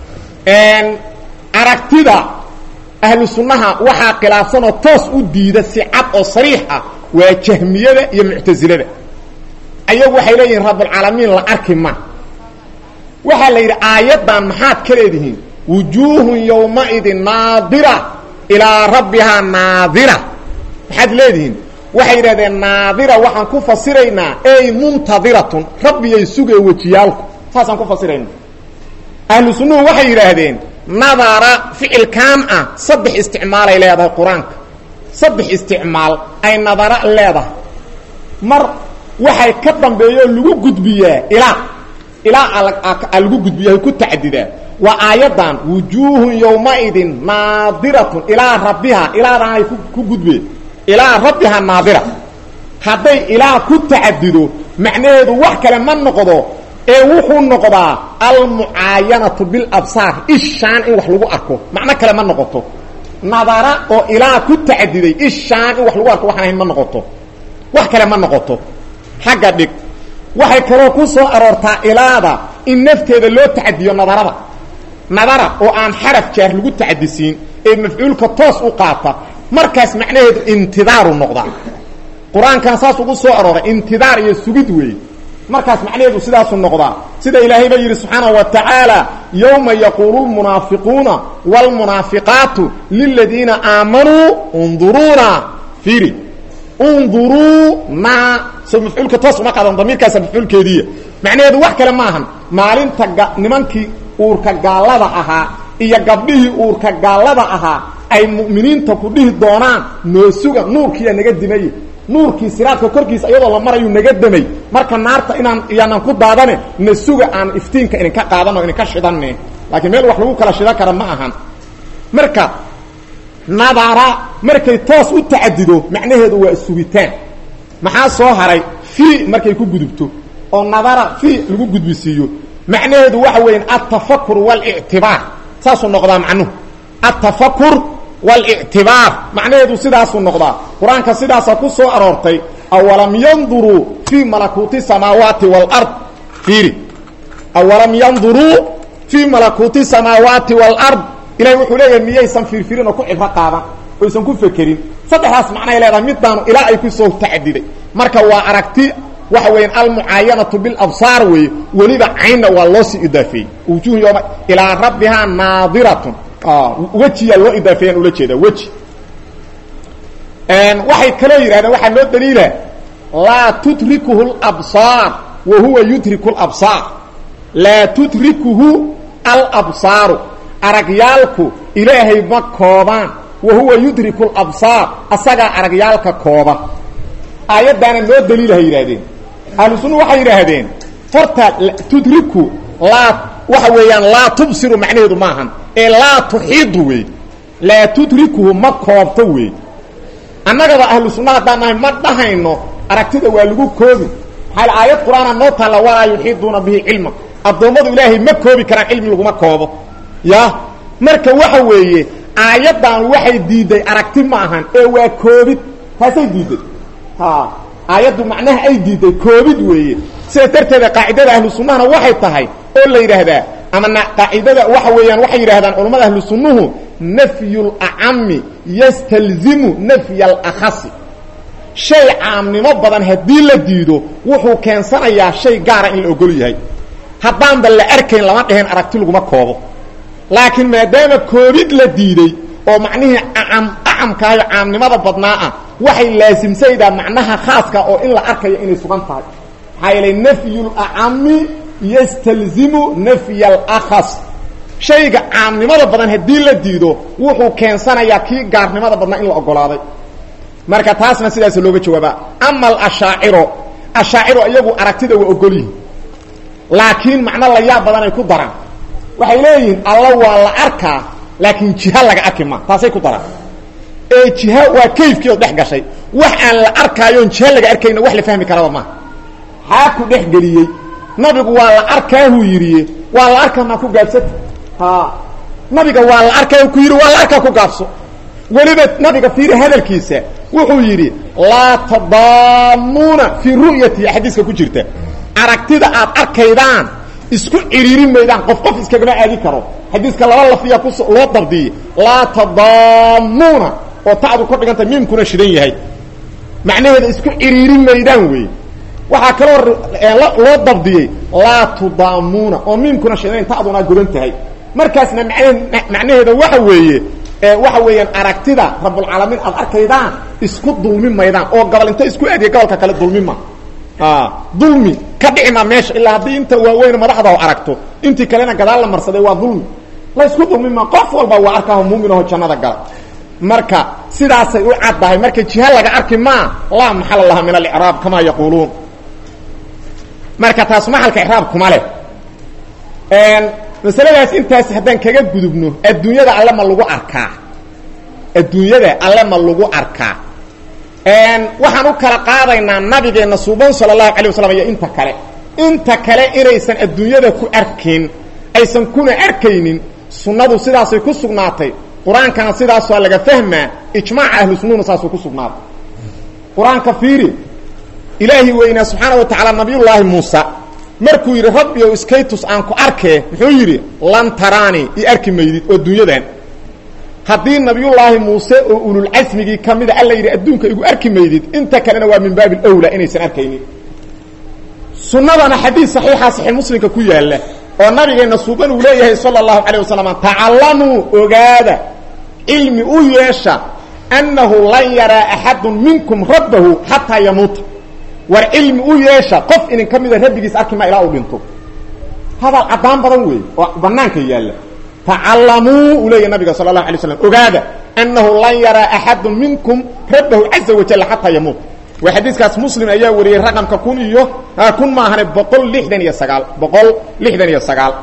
aragtida ahlu sunnaha waxaa khilaafsanoo toos u diida si cad oo sariix ah waa jahmiyada iyo muctasilada ayagu waxay leeyihiin rabbulcaalamiin la arki ma waxaa la yidhi aayaddan maxaad ka leedihiin wujuuhun yowmaidin naadira ilaa rabbihaa naadira maxaad leedihiin waxay yidhahdeen naadira waxaan ku fasiraynaa ey muntadiratun rabbiyay sugee wejiyaalku saasaan ku fasirayna ahlu sunnuhu waxay yidhaahdeen nadara ficilkan ah saddex isticmaalay leedahay qur-aanka saddex isticmaal ay nadara leedahay mar waxay ka dambeeyo lagu gudbiyaa ilaa ilaa a lagu gudbiya ku tacadidaa waa aayaddan wujuuhun yowmaidin naadiratun ilaa rabbihaa ilaadan ay ku gudbe ilaa rabbihaa naadira hadday ilaa ku tacadido macnaheedu wax kale ma noqdo ee wuxuu noqdaa almucaayanatu bilabsaar ishaan in wax lagu arko macno kale ma noqoto nadara oo ilaa ku tacadiday ishaan in wax lagu arko waxaan ahayn ma noqoto wax kale ma noqoto xagga dhig waxay kaloo ku soo aroortaa ilaada in nafteeda loo tacadiyo nadarada nadara oo aan xaraf jaar lagu tacadisiin ee mafcuulka toos u qaata markaas macnaheedu intidaaru noqdaa qur-aankan saas ugu soo arooray intidaar iyo sugid weeye markaas macnaheedu sidaasu noqdaa sida ilaahay ba yidhi subxaanaه wa tacaala yowma yaquulu lmunaafiquuna wاlmunaafiqaatu liladiina aamanuu unduruuna fiiri unduruuna so mafcuulka toos uma qaadan damiirkaasa mafcuulkeediiya macnaheedu wax kale maahan maalinta ga nimankii uurka gaallada ahaa iyo gabdhihii uurka gaallada ahaa ay mu'miniinta ku dhihi doonaan noo suga nuurkiiya naga dimay nuurkii siraadka korkiisa iyadoo la marayu naga damay marka naarta inaan iyaanan ku daadane na suga aan iftiinka idinka qaadano idinka shidanne laakiin meel wax lagu kala shidan kara ma ahan marka nadara markay toos u tacadido macnaheedu waa sugitaan maxaa soo haray fi markay ku gudubto oo nadara fi lagu gudbisiiyo macnaheedu waxa weyan altafakur walictibaar saasuu noqdaa macnuhu altafakur walictibaar macnaheedu sidaasuu noqdaa qur-aanka sidaasaa ku soo aroortay awalam yanduruu fii malakuuti samaawaati waalard fiiri awalam yanduruu fii malakuuti samaawaati waalard ilahay wuxuu leeyahay miyaysan fiirfirin oo ku cibro qaadan oysan ku fekerin saddexdaas macnay leedahay midaanu ilaa ay ku soo tacadiday marka waa aragti waxa weeyaan almucaayanatu bilabsaar weeye weliba caynna waa loo sii idaafeeyey wujuuhu yoma ilaa rabbihaa naadiratun wejiyaa loo idaafeeyaan ula jeedaa weji waxay kaloo yidhahdeen waxaa loo daliila laa tudrikuhu labsaar wa huwa yudriku labsaar laa tudrikuhu alabsaaru aragyaalku ilaahay ma koobaan wa huwa yudriku labsaar asagaa aragyaalka kooba aayaddaana loo daliilahay yidhahdeen ahlu sunna waxay yidhaahdeen horta tudriku laa waxa weeyaan laa tubsiru macnaheedu maahan ee laa tuxiidu wey laa tudrikuhu ma koobto wey annagaba ahlu sunna haddaan nahay ma dhahayno aragtida waa lagu koobi maxaa aayad qur-aana noo taalla walaa yuxiiduuna bihi cilma addoommadu ilaahay ma koobi karaan cilmi laguma koobo ya marka waxa weeye aayaddan waxay diidday aragti ma ahan ee waa koobid taasay diidday aayaddu macnaha ay diidday koobid weeye sidaas darteeda qaacidada ahlu sunnahana waxay tahay oo la yidhaahdaa ama qaacidada waxa weeyaan waxay yidhahdaan culammada ahlu sunnuhu nafyu lacami yastalzimu nafya alakhasi shay caamnimo badan haddii la diido wuxuu keensanayaa shay gaara in la ogol yahay haddaanba la arkayn lama dheheen aragti laguma koobo laakiin maadaama koobid la diiday oo macnihii acam acamkaayo caamnimada badnaa ah waxay laasimsaydaa macnaha khaaska oo in la arkayo inay sugan tahay maxaa yeelay nafyu lacami yastalzimu nafya alakhas shayga caamnimada badan haddii la diido wuxuu keensanayaa kii gaarnimada badnaa in la ogolaaday marka taasna sidaas looga jawaabaa ama alashaaciro ashaaciro iyagu aragtida waa ogol yihin laakiin macno la yaab badan ay ku daraan waxay leeyihiin alla waa la arkaa laakiin jiha laga arki ma taasay ku daraan ee jiha waa kayfkii oo dhex gashay wax aan la arkaayoon jiha laga arkayna wax la fahmi karaba maaha xaa ku dhex geliyey nabigu waa la arkaahuu yidhi waa la arkaa maa ku gaabsata ha nabiga waa la arkaa ku yidhi waa la arkaa ku gaabso weliba nabiga fiiri hadalkiisa wuxuu yidhi laa tadaamuuna fii ru'yati xadiiska ku jirta aragtida aad arkaydaan isku ciriirin maydaan qof qof iskagama aadi karo xadiiska laba lafiya kus loo dabdiyey laa tadaamuuna oo tacdu ku dhiganta miimkuna shidan yahay macnaheeda isku ciriirin maydaan wey waxaa kaloo loo dabdiyey laa tudaamuuna oo miimkuna shidayn tacduna godan tahay markaasna macnaheeda waxa weeye waxa weeyaan aragtida rabulcaalamiin aad arkaydaan isku dulmi maydaan oo gobol inta isku aadiya gobolka kale dulmima dulmi ka dhicima meesha ilaa haddii inta waaweyn madaxda aragto intii kalena gadaal la marsaday waa dulmi la isku dulmima qof walba waa arkaaho muuminaho jannada gala marka sidaasay u caddahay marka jiha laga arki maa laa maxala laha min alicraab kamaa yaquuluun marka taas maxalka icraab kuma leh masaladaas intaas haddaan kaga gudubno adduunyada alle ma lagu arkaa adduunyada alle ma lagu arkaa waxaan u kala qaadaynaa nabigeenna suuban sala allahu alay waslam iyo inta kale inta kale inaysan adduunyada ku arkin aysan kuna arkaynin sunnadu sidaasay ku sugnaatay qur-aankana sidaasaa laga fahmaa ijmaaca ahlu sunnuna saasuu ku sugnaaday qur-aanka fiiri ilaahi weynaa subxaana wa tacaala nabiyullaahi muusa markuu yidhi rabbi ow iskaytus aan ku arkee muxuu yidhi lan taraani i arki maydid oo dunyadan haddii nabiyullaahi muuse oo ululcasmigii ka mida alla yidhi adduunka igu arki maydid inta kalena waa min baabi alwlaa inaysan arkaynin sunnadana xadiid saxiixa saxiix muslimka ku yaalla oo nabigeenna suuban uu leeyahay sala allahu calayh wasalam tacallamuu ogaada cilmi u yeesha annahu lan yaraa axadun minkum rabbahu xataa yamuuta war cilmi u yeesha qof idin ka mida rabbigiis arki ma ilaa uu dhinto hadal caddaan badan weey oo banaanka yaalla tacallamuu uu leeyahy nabiga sala allahu alay slam ogaada annahu lan yaraa axadun minkum rabbahu caza wajalla xataa yamuut waa xadiiskaas muslim ayaa wariyey raqamka kun iyo kun maahane boqol lixdan iyo sagaal boqol lixdan iyo sagaal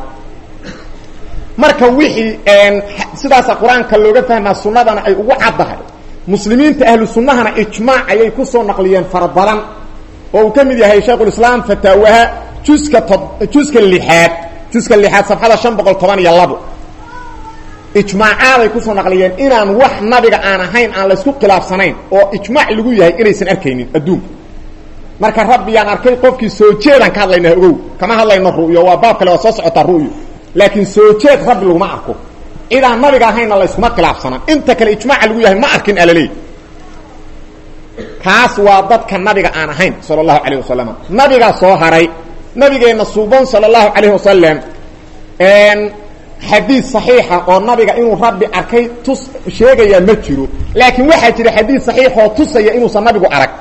marka wixii sidaasa qur-aanka looga fahmaa sunnadana ay ugu caddahay muslimiinta ahlu sunnahana ijmaac ayay ku soo naqliyeen fara badan oo uu ka mid yahay shaykhulislaam fataawaha juska to juska lixaad juska lixaad safxada shan boqol toban iyo labo ijmaacaaday kusoo naqliyeen inaan wax nabiga aan ahayn aan laysku khilaafsanayn oo ijmaac lagu yahay inaysan arkaynin adduunka marka rabbiyaan arkay qofkii soo jeedaan ka hadlaynaa ogow kama hadlayno ru'yo waa baab kale waa soo socotaa ru'yo laakiin soo jeed rabbi laguma arko cidaan nabiga ahaynna layskuma khilaafsanaan inta kale ijmaaca lagu yahay ma arkin alaleey kaas waa dadka nabiga aan ahayn sala allahu calayh wasalam nabigaa soo haray nabigeenna suuban sala allahu calayh wasalam xadiid saxiixa oo nabiga inuu rabbi arkay tus sheegayaa ma jiro laakiin waxaa jira xadiid saxiixoo tusaya inuusan nabigu arag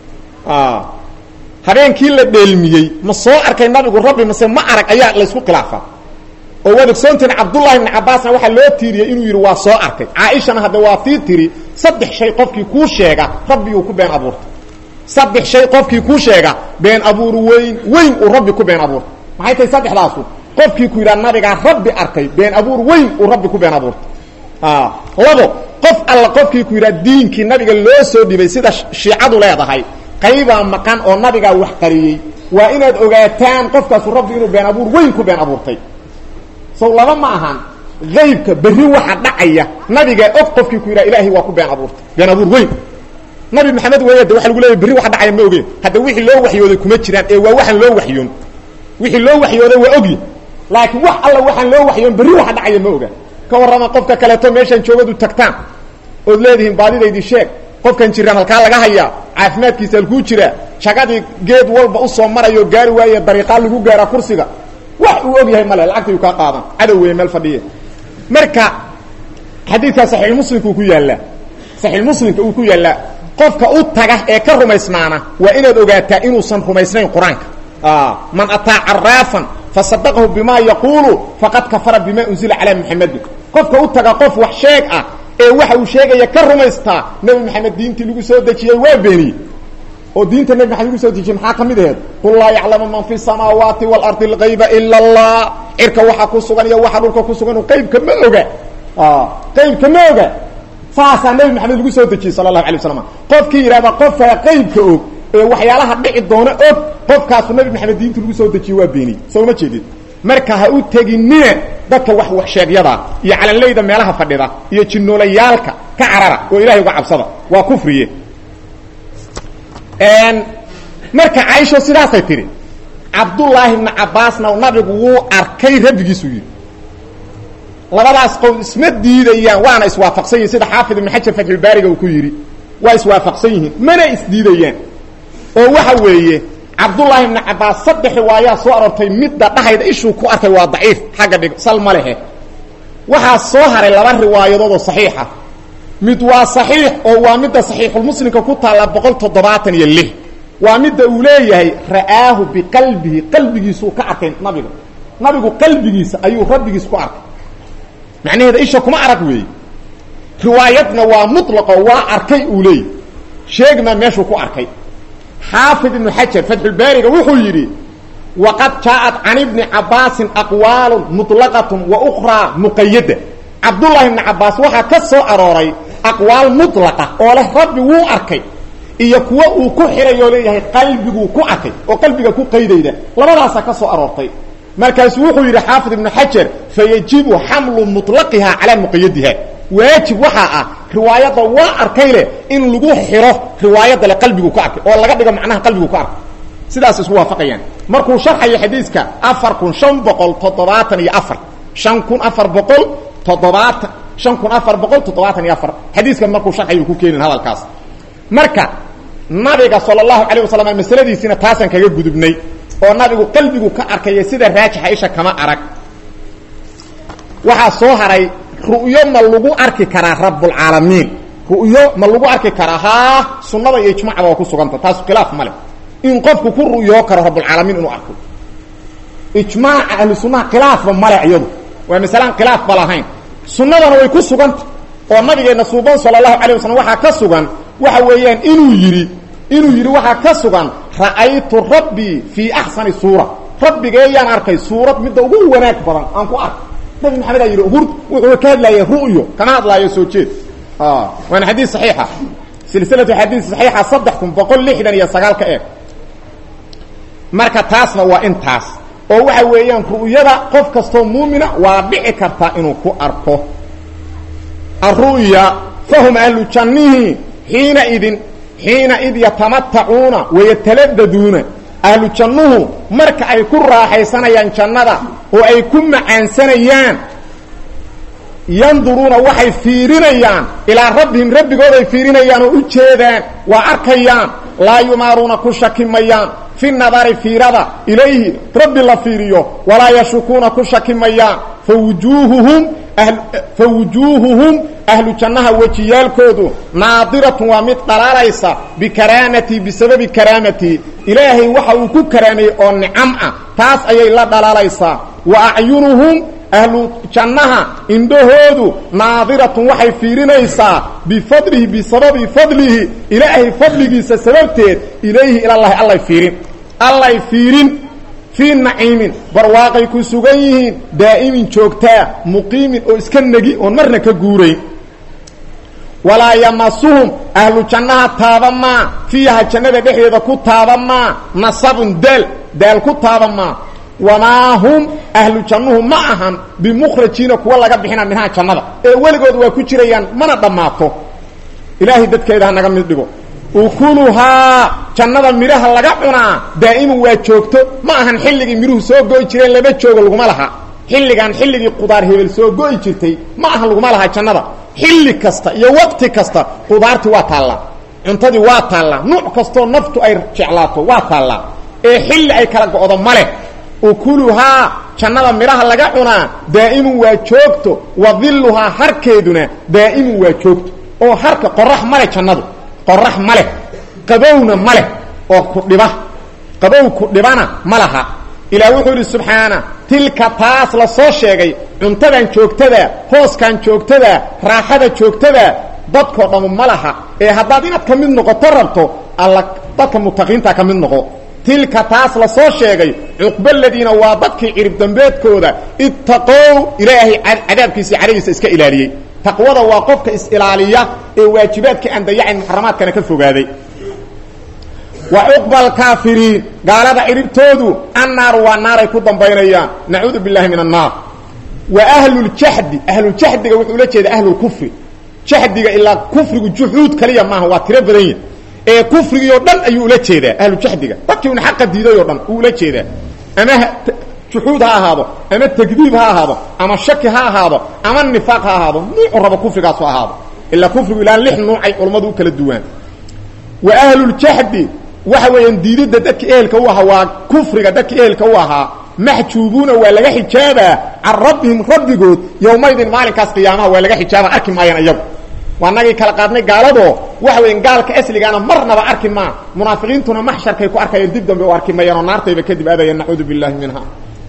habeenkii la dheelmiyey ma soo arkay nabigu rabbi mase ma arag ayaa laysku khilaafaa oo waad ogsoontiin cabdullahi ibni cabbaasna waxaa loo tiiriyey inuu yidhi waa soo arkay caaishana hadda waa tii tiri saddex shay qofkii kuu sheega rabbiguu ku been abuurtay saddex shay qofkii kuu sheega been abuur weyn weyn uu rabbi ku been abuurtay maxay tahay saddexdaasu qofkii ku yidhaha nabigaa rabbi arkay been abuur weyn uu rabbi ku been abuurtay labo qof alla qofkii ku yidhaha diinkii nabiga loo soo dhibay sida shiicadu leedahay qaybaa maqan oo nabigaa wax qariyey waa inaad ogaataan qofkaasu rabbi inuu been abuur weyn ku been abuurtay sow laba ma ahan aybka berri waxa dhacaya nabigaa og qofkii ku yidhaha ilaahay waa ku been abuurtay been abuur weyn nabi maxamed weya de waa lagu leeyay berri waxa dhacaya ma ogeen hadda wixii loo waxyooday kuma jiraan ee waa waxaan loo waxyoon wixii loo waxyooday waa ogyi laakiin wax alla waxaan loo waxyoon berri waxa dhacaya ma oga ka warrama qofka kaleeto meeshaan joogadu tagtaan ood leedihiin baadidaydii sheeg qofkan jiraan halkaa laga hayaa caafimaadkiisa halkuu jiraa shagadii geed walba usoo marayo gaari waaye dariiqaa lagu gaaraa kursiga wax uu og yahay male lacagta yuu kaa qaadan cadow weeye meel fadhiya marka xadiidkaa saxiixmuslimka uu ku yaallaa saxiixmuslimka uu ku yaallaa qofka u taga ee ka rumaysnaana waa inaad ogaataa inuusan rumaysnayn qur-aanka man ataa caraafan fasadaqahu bima yaquulu faqad kafara bima unzila calaa muxamedin qofka u taga qof wax sheeg ah ee waxa uu sheegaya ka rumaystaa nebi maxamed diintii lagu soo dejiyey waa beeniyey oo diinta nebi maxamed lagu soo dejiyey maxaa ka mid aheed qul laa yaclamu man fi samaawaati waalardi algayba ila allah cirka waxaa ku sugan iyo waxa dhulka ku sugan qaybka ma oga qaybka ma oga saasaa nebi maxamed lagu soo dejiyey sala allahu alay waslam qofkii yidhahda qofkaa qaybka og ee waxyaalaha dhici doona og qofkaasu nabi maxamed diinta lagu soo dejiyey waa beeniyey soo ma jeedid marka ha u teginina dadka wax wax sheegyada iyo calanleyda meelaha fadhida iyo jinoolayaalka ka carara oo ilahay uga cabsada waa kufriye marka caaisho sidaasay tidhi cabdullaahi ibni cabbaasna nabigu wuu arkay rabbigiisuu yidhi labadaas qowl isma diidayaan waana iswaafaqsan yihin sida xaafid ibn xajar fatxulbaariga uu ku yidhi waa iswaafaqsan yihiin mana isdiidayaan oo waxa weeye cabdullaahi ibni cabbaas saddex riwaayaa soo aroortay midda dhahayda ishuu ku arkay waa daciif xagga dhig sal ma lehe waxaa soo haray laba riwaayadood oo saxiixa mid waa saxiix oo waa midda saxiixulmuslimka ku taalla boqol toddobaatan iyo lix waa midda uu leeyahay ra'aahu biqalbihi qalbigiisuu ka arkay nabiga nabigu qalbigiisa ayuu rabbigiis ku arkay macnaheeda isha kuma arag weeye riwaayadna waa mutlaqo waa arkay uu leeyahy sheegmaa meeshuu ku arkay xaafid ibnu xajar fatxulbaariga wuxuu yidhi waqad jaaءat can ibni cabaasin aqwaalu muطlaqatun wa ukraa muqayada cabdullahi ibni cabaas waxaa ka soo arooray aqwaal mutlaqa oo leh rabbi wuu arkay iyo kuwo uu ku xiray oo leeyahay qalbiguu ku arkay oo qalbiga ku qaydayda labadaasaa ka soo aroortay markaasuu wuxuu yidhi xaafid ibnu xajar fayajibu xamlu muطlaqiha calaa muqayadiha waajib waxaa ah riwaayadda waa arkay leh in lagu xiro riwaayadda le qalbigu ku arkay oo laga dhigo macnaha qalbigu ku arkay sidaas isku waafaqayaan markuu sharxayo xadiiska afar kun shan boqol toddobaatan iyo afar shan kun afar boqol toddobaatan shan kun afar boqol toddobaatan iyo afar xadiiskan markuu sharxayo ku keenin hadalkaas marka nabiga sala allahu calayh wasalam masaladiisiina taasaan kaga gudubnay oo nabigu qalbigu ka arkaya sida raajixa isha kama arag waxaa soo haray ru'yo ma lagu arki karaa rabbulcaalamiin ru'yo ma lagu arki karaa haa sunnada iyo ijmacda waa ku suganta taasu khilaaf ma leh in qofku ku ru'yoo karo rabbulcaalamiin inuu arko ijmaaca ahlu sunnaha khilaafba male iyadu waa masalaan khilaaf ba lahayn sunnadana way ku suganta oo nabigeenna suuban sala allahu calay wasalam waxaa ka sugan waxa weeyaan inuu yidhi inuu yidhi waxaa ka sugan ra'aytu rabbii fii axsani suura rabbigeeyaan arkay suurad midda ugu wanaag badan aan ku arkay nabi maxamed aa yidhi hur wuxuu ka hadlaaya ru'yo kama hadlaayo soo jeed waana xadiis saxiixa silsilatu xadiis saxiixa saddex kun boqol lixdan iyo sagaal ka eeg marka taasna waa intaas oo waxa weeyaan ru'yada qof kastoo muumina waa dhici kartaa inuu ku arko aru'ya fahum ahlu jannihi xiina idin xiina id yatamatacuuna wayataladaduuna ahlu jannuhu marka ay ku raaxaysanayaan jannada oo ay ku macaansanayaan yanduruuna waxay fiirinayaan ilaa rabbihim rabbigooday fiirinayaan oo u jeedaan waa arkayaan laa yumaaruuna ku shaki mayaan fi nadari fiirada ilayhi rabbi la fiiriyo walaa yashukuuna ku shaki mayaan fawujuuhuhum fa wujuuhuhum ahlu jannaha wejiyaalkoodu naadiratun waa mid dhalaalaysa bikaraamatii bisababi karaamatii ilaahay waxa uu ku karaameeyey oo nicam ah taas ayay la dhalaalaysaa wa acyunuhum ahlu jannaha indhahoodu naadiratun waxay fiirinaysaa bifadlihi bisababi fadlihi ilaahay fadligiisa sababteed ilayhi ilallahi allay fiirin allay fiirin fii naciimin barwaaqay ku sugan yihiin daa'imin joogtaa muqiimin oo iska negi oon marna ka guurayn walaa yamasuhum ahlu jannaha taaba maa fiiha jannada dhexdeeda ku taaba maa nasabun daal daal ku taaba maa wamaa hum ahlu jannuhu ma ahan bimukhrajiina kuwa laga bixina minhaa jannada ee weligood waa ku jirayaan mana dhammaato ilaahay dadkeeda ha naga mid dhigo ukuluhaa jannada midhaha laga cunaa daa'iman waa joogto ma ahan xilligii midhuhu soo go'i jireen lama joogo laguma laha xilligan xilligii qudaar hebel soo go'i jirtay ma ahan laguma laha jannada xilli kasta iyo waqti kasta qudaartii waa taallaa cuntadii waa taallaa nuuc kastoo naftu ay jeclaato waa taallaa ee xilli ay kala go'do ma leh ukuluhaa jannada midhaha laga cunaa daa'imun waa joogto wa dilluhaa harkeeduna daa'imun waa joogto oo harka qorax ma leh jannadu qorax ma leh qabowna ma leh oo ku dhiba qabow ku dhibana ma laha ilaah wuxuu yidhi subxaana tilka taas la soo sheegay cuntadan joogtada hooskan joogtada raaxada joogtada dadkoo dhammu ma laha ee haddaad inaad ka mid noqoto rabto alla dadka mutaqiinta ka mid noqo tilka taas la soo sheegay cuqbaladiina waa dadkii cirib dambeedkooda ittaqow ilaahay cadaabkiisa cadagiisa iska ilaaliyey taqwada waa qofka is-ilaaliya ee waajibaadka aan dayacayn muxaramaadkana ka fogaaday wa cuqba alkaafiriin gaalada ciribtoodu annaaru waa naaray ku dambaynayaan nacuudu billahi min annaar wa ahluljahdi ahluljahdiga wuxuu ula jeeda ahlulkufri jahdiga ilaa kufrigu juxuud kaliya maaha waa tiro badan yahy ee kufrigii oo dhan ayuu ula jeedaa ahlujahdiga dadkii un xaqa diiday oo dhan uu ula jeedaa ama juxuud ha ahaado ama takdiib ha ahaado ama shaki ha ahaado ama nifaaq ha ahaado nuucu rabo kufrigaasu ahaado ilaa kufrigu ilaa lix nuucay culammadu u kala duwaan wa ahluljahdi waxa weeyaan diididda dadka ehelka u ahaa waa kufriga dadka ehelka u ahaa maxjuubuuna waa laga xijaabaa can rabbihim rabbigood yowmaydin maalinkaas qiyaamaha waa laga xijaaba arki maayaan iyagu waa nagii kala qaadnay gaaladoo waxa weyan gaalka asligaana marnaba arki maa munaafiqiintuna maxsharkay ku arkayeen dib dambe u arki mayaan oo naartayba kadib aadayeen nacuudu billahi minha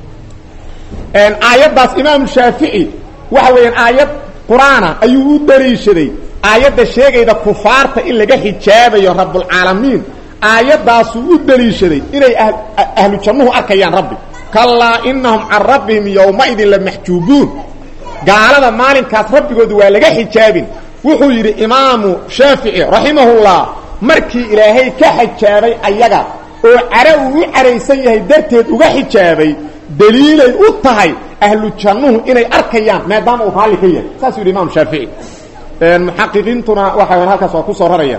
aayaddaas imaamu shaafici waxa weeyaan aayad qur-aana ayuu u daliishaday aayadda sheegayda kufaarta in laga xijaabayo rabbulcaalamiin aayaddaasuu u daliishaday inay ahlu jannuhu arkayaan rabbi kallaa inahum can rabbihim yowmaidin lamaxjuubuun gaalada maalinkaas rabbigooda waa laga xijaabin wuxuu yidhi imaamu shaafici raximahullah markii ilaahay ka xijaabay ayaga oo care uu u caraysan yahay darteed uga xijaabay daliilay u tahay ahlu jannuhu inay arkayaan maadaama uu raalli ka yahay saasuu yidhi imaamu shaafici muxaqiqiintuna waxa halkaas waa ku soo raraya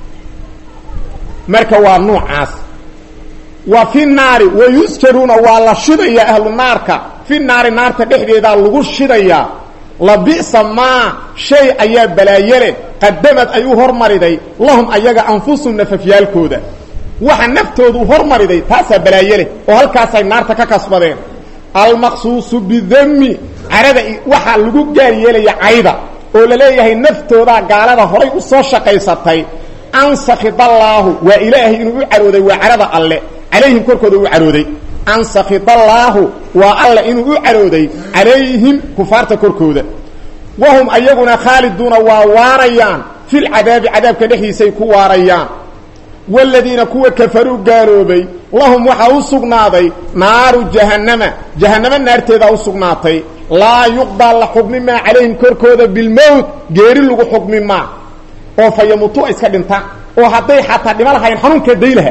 marka waa nuucaas wa fi naari wayusjaruuna waa la shidayaa ahlu naarka fi naari naarta dhexdeedaa lagu shidayaa labisa maa shay ayaa balaayele qadamad ay u hormariday lahum ayaga anfusum nafafyaalkooda waxa naftoodu hormariday taasaa balaayeleh oo halkaasay naarta ka kasbadeen almaqsuusu bidami carada waxaa lagu gaar yeelaya cayda oo la leeyahay naftoodaa gaalada horay u soo shaqaysatay an sakidallaahu waa ilaahay inuu u carooday waa carada alle calayhim korkooda u carooday an sakidallaahu waa alle inuu u carooday calayhim kufaarta korkooda wahum ayaguna khaaliduuna waa waarayaan filcadaabi cadaabka dhexdiisay ku waarayaan waaladiina kuwa kafaruu gaaloobay lahum waxaa u sugnaaday naaru jahannama jahannamo naarteedaa u sugnaatay laa yuqdaa la xukmi maa calayhim korkooda bilmowt geeri lagu xukmi maa oo fa yamutu iska dhintaan oo hadday xataa dhima lahayn xanuunkaa day laha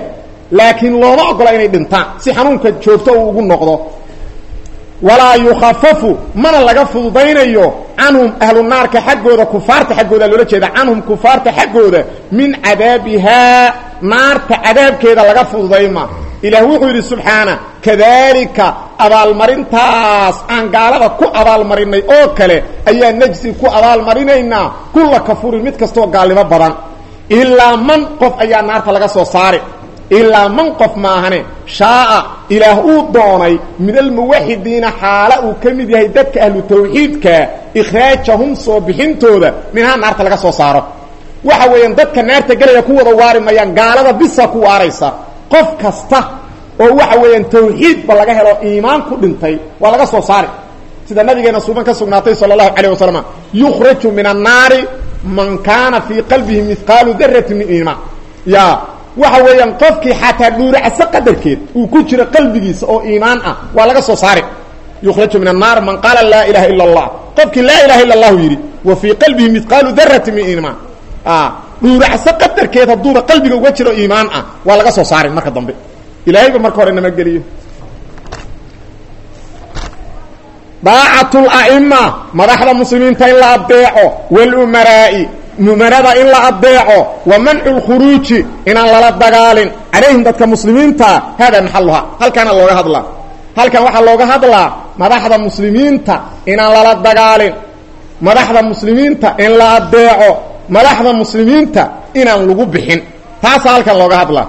laakiin looma ogola inay dhintaan si xanuunka joogto uu ugu noqdo walaa yukhafafu mana laga fududaynayo canhum ahlu naarka xaggooda kufaarta xaggooda loola jeeda canhum kufaarta xaggooda min cadaabihaa naarta cadaabkeeda laga fududayma ilaah wuxuu yidhi subxaana kadaalika abaalmarintaas aan gaalada ku abaalmarinay oo kale ayaa najsi ku abaalmarinaynaa kulla kafurin mid kastoo gaalnimo badan ilaa man qof ayaa naarta laga soo saari ilaa man qof maahane shaaa ilaah uu doonay min almuwaxidiina xaala uu ka mid yahay dadka ahlu tawxiidka ikhraajahum soo bixintooda minhaa naarta laga soo saaro waxa weeyaan dadka naarta gelaya ku wada waari mayaan gaalada bisa ku waaraysa qof kasta oo waxa weeyaan tawxiidba laga helo iimaan ku dhintay waa laga soo saari sida nabigeena suuban ka sugnaatay sala allahu calayh wasalam yukhraju min annaari man kaana fii qalbihi mihqaalu darati min iimaan ya waxa weeyaan qofkii xataa dhuuracso qadarkeed uu ku jiro qalbigiisa oo iimaan ah waa laga soo saari yukhraju min annaar man qaala laa ilaha ila allah qofkii laa ilaha illa allahu yidhi wa fii qalbihi mihqaalu darati min iimaan dhuuracso qadarkeed hadduuba qalbiga uga jiro iimaan ah waa laga soo saarin marka dambe ilaahayba marka hore nama geliyo daacatul a'ima madaxda muslimiinta in la adeeco walumaraa'i mumarada in la adeeco wa mancu lkhuruuji inaan lala dagaalin calayhim dadka muslimiinta hada maxaluha halkaana looga hadlaa halkan waxaa looga hadlaa madaxda muslimiinta inaan lala dagaalin madaxda muslimiinta in la adeeco madaxda muslimiinta inaan lagu bixin taasaa halkan looga hadlaa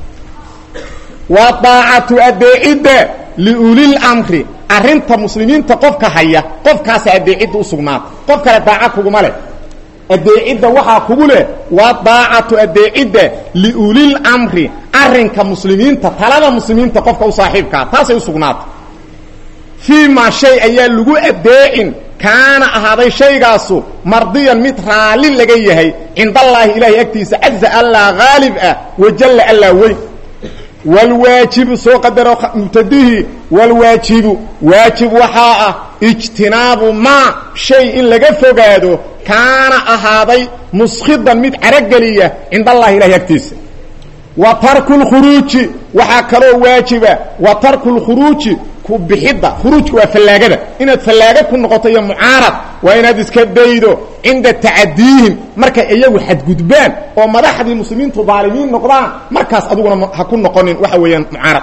wa daacatu adeecidda liulil amri arrinta muslimiinta qofka haya qofkaasa adeecidda u sugnaata qof kale daaca kuguma leh adeecidda waxaa kugu leh waa daacatu adeecidda liulil amri arrinka muslimiinta talada muslimiinta qofka u saaxiibkaa taasay u sugnaata fii maa shay ayaa lagu adeecin kaana ahaaday shaygaasu mardiyan mid raalli laga yahay cindallaahi ilaahay agtiisa caza allaa haalib ah wajalla allaa weyn wlwaajibu soo qadaro mubtadihii wlwaajibu waajib waxaa ah ijtinaabu maa shay in laga fogaado kaana ahaaday muskhidan mid carageliya cind allahi ilahay agtiisa wa tarku lkhuruuji waxaa kaloo waajiba wa tarku lkhuruuji ku bixidda khuruujka waa fallaagada inaad fallaaga ku noqoto iyo mucaarad waa inaad iska daydo cinda tacadiihim markay iyagu xadgudbaan oo madaxdii muslimiintu daalimiin noqdaan markaas adiguna ha ku noqonin waxa weeyaan mucaarad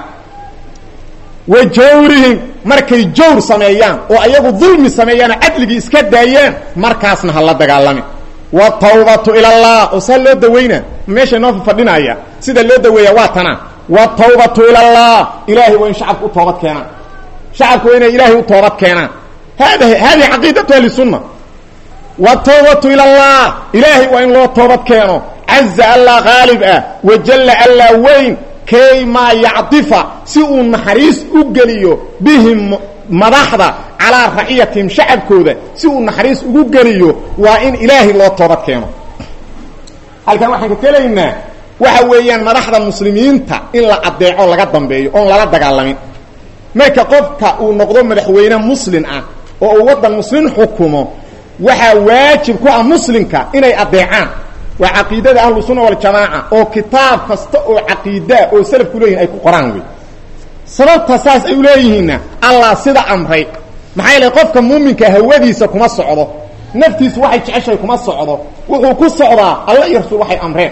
wa jawrihim markay jawr sameeyaan oo ayagu dulmi sameeyaanoo cadligii iska daayaan markaasna ha la dagaalamin watawbatu ila allah oo saa loo dawaynaa meesha inoo fadhinaya sida loo daweeya waa tana watawbatu ila allah ilaahay waa in shacabku u toobad keenaan shacabku waa inay ilaahay u toobad keenaan hada hadihi caqiidatu ahli sunna watawbatu ila allah ilaahay waa in loo toobad keeno caza allah haalib ah wajalla allah weyn kay maa yacdifa si uu naxariis u geliyo bihim madaxda calaa raciyatihim shacabkooda si uu naxariis ugu geliyo waa in ilaahay loo toobad keeno halkan waxaan ka kelaynaa waxa weeyaan madaxda muslimiinta in la adeeco laga dambeeyo oon lala dagaalamin marka qofka uu noqdo madaxweyne muslin ah oo uu waddan muslin xukumo waxaa waajib ku ah muslimka inay adeecaan waa caqiidada ahlu sunna waljamaaca oo kitaab kasta oo caqiidaa oo salafku leeyihin ay ku qoraan wey sababta saas ay u leeyihiinna allah sida amray maxaa yeele qofka muuminka hawadiisa kuma socdo naftiisu waxay jeceshahay kuma socdo wuxuu ku socdaa alla iyo rasuul waxay amreen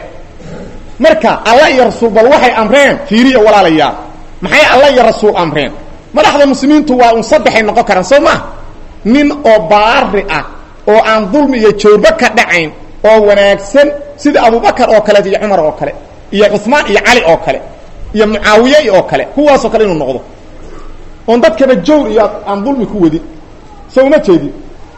marka alla iyo rasuul bal waxay amreen fiiriya walaalayaal maxay alla iyo rasuul amreen madaxda muslimiintu waa un saddexay noqon karaan soo maa nin oo baari ah oo aan dulmi iyo joorba ka dhacayn oo wanaagsan sida abubakar oo kaleet iyo cumar oo kale iyo cuثmaan iyo cali oo kale iyo mucaawiye oo kale kuwaasoo kale inuu noqdo oon dadkaba jawr iyo aan dulmi ku wadin soo uma jeedin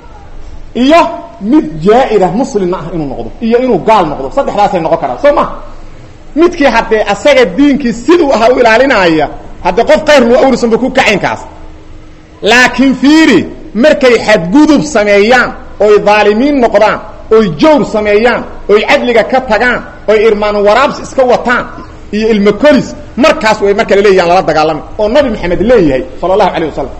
iyo mid jaa-ira muslimna ah inuu noqdo iyo inuu gaal noqdo saddexdaasay noqon karaan soo ma midkii haddee asaga diinkii siduu ahaa u ilaalinaya haddee qof kayr luu awrisanba ku kacaynkaas laakiin fiiri markay xadgudub sameeyaan oy dhaalimiin noqdaan oy jawr sameeyaan oy cadliga ka tagaan oy irmaan waraabs iska wataan iyo ilmo kolis markaas way marka laleeyahan lala dagaalami oo nabi maxamed leeyahay sala allahu calayh wasalam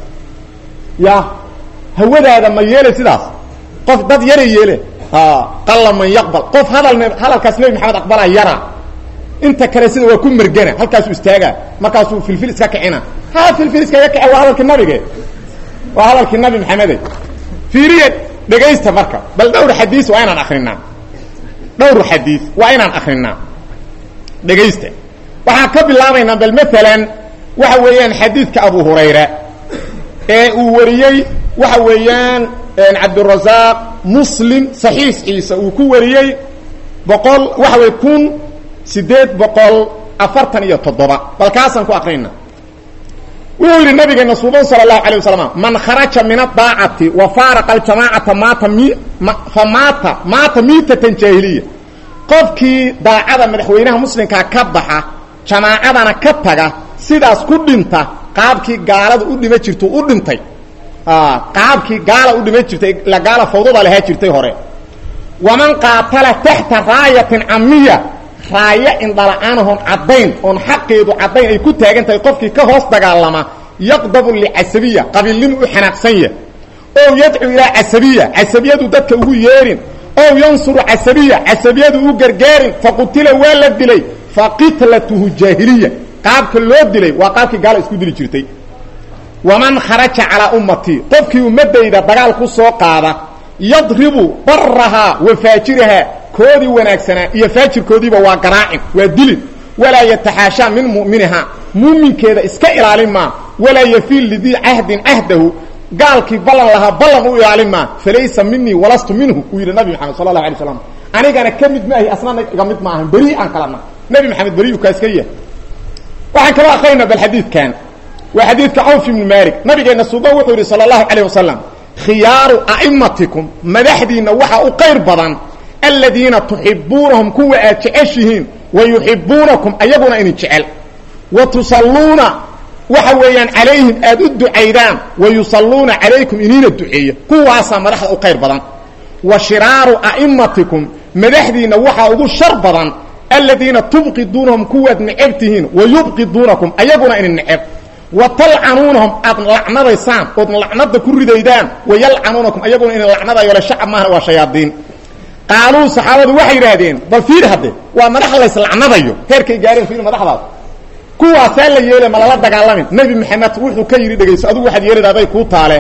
ya hawadaada ma yeelay sidaas qof dad yara yeele qalla man yaqbal qof hadal hadalkaas nebi maxamed aqbalaa yara inta kale sida waa ku mergana halkaasuu istaagaa markaasuu filfil iska kicina ha filfil iskaga kice waa hadalkii nabige waa hadalkii nabi maxamede fiiriya dhegaysta marka bal dhowr xadiis waa inaan akrinaa dhowr xadiis waa inaan akrinaa dhegaysta waxaan ka bilaabaynaa bal maalan waxa weeyaan xadiidka abu hurayra ee uu wariyey waxa weeyaan cabdurasaaq muslim saxiixiisa uu ku wariyey boqol waxa wey kun sideed boqol afartan iyo toddoba bal kaasaan ku akrinaa wuxuu yidhi nabigeena suuban sala allahu alay wasalam man kharaja min adaacati wa faaraqa aljamaacata maata mi fa maata maata miitatan jaahiliya qofkii daacada madaxweynaha muslimkaa ka baxa jamaacadana ka taga sidaas ku dhinta qaabkii gaalada u dhima jirtu u dhintay qaabkii gaala u dhima jirtay la gaala fawdada lahaa jirtay hore waman qaatala taxta raayatin camiya raayo indhala-aanahon caddayn oon xaqeedu caddayn ay ku taagan tahay qofkii ka hoos dagaalama yaqdabu licasabiya qabiilnimu u xanaaqsan yah ow yadcu ilaa casabiya casabiyadu dadka ugu yeerin ow yansuru casabiya casabiyadu u gargaarin faqutila waa la dilay faqitlatuhu jaahiliya qaabka loo dilay waa qaabkii gaala isku dili jirtay waman kharaja calaa ummatii qofkii ummadayda dagaal ku soo qaada yadribu barahaa wa faajirahaa koodii wanaagsanaa iyo faajirkoodiiba waa garaacin waa dilin walaa yataxaashaa min mu'miniha muuminkeeda iska ilaalin maa walaa yafiil lidii cahdin cahdahu gaalkii ballan lahaa ballan u ilaalin maa falaysa minii walastu minhu uu yidhi nabi maxamed sala allahu alay slam anigana ka mid maahi asnana iga mid maahan beri aan kalana nabi maxamed beriyu kaa iska yahay waxaan kala akrayna bal xadiidkan waa xadiidka cawf ibnu malik nabigeena suuban wuxuu yidhi sala allahu calayh wasalam khiyaaru a'imatikum madaxdiinna waxaa u qayr badan aladiina tuxibuunahum kuwa aad jeceshihiin wa yuxibuunakum ayaguna idin jecel wa tusalluuna waxa weeyaan calayhim aad u ducaydaan wa yusalluuna calaykum iniina duceeya kuwaasaa madaxda u qayr badan wa shiraaru a'imatikum madaxdiinna waxaa ugu shar badan aladiina tubqiduunahum kuwaad neceb tihiin wa yubqiduunakum ayaguna idin neceb wa talcanuunahum aad lacnadaysaan ood lacnada ku ridaydaan wa yalcanuunakum ayaguna idin lacnadayo le shacab maahna waa shayaadiin qaaluu saxaabadu waxay yidhaahdeen bal fiir hadde waa madax layslacnadayo heerkay gaareen fiir madaxdaas kuwaasaa la yeela ma lala dagaalamin nebi maxamed wuxuu ka yidhi dhegayso adugu waxaad yeelida aday kuu taale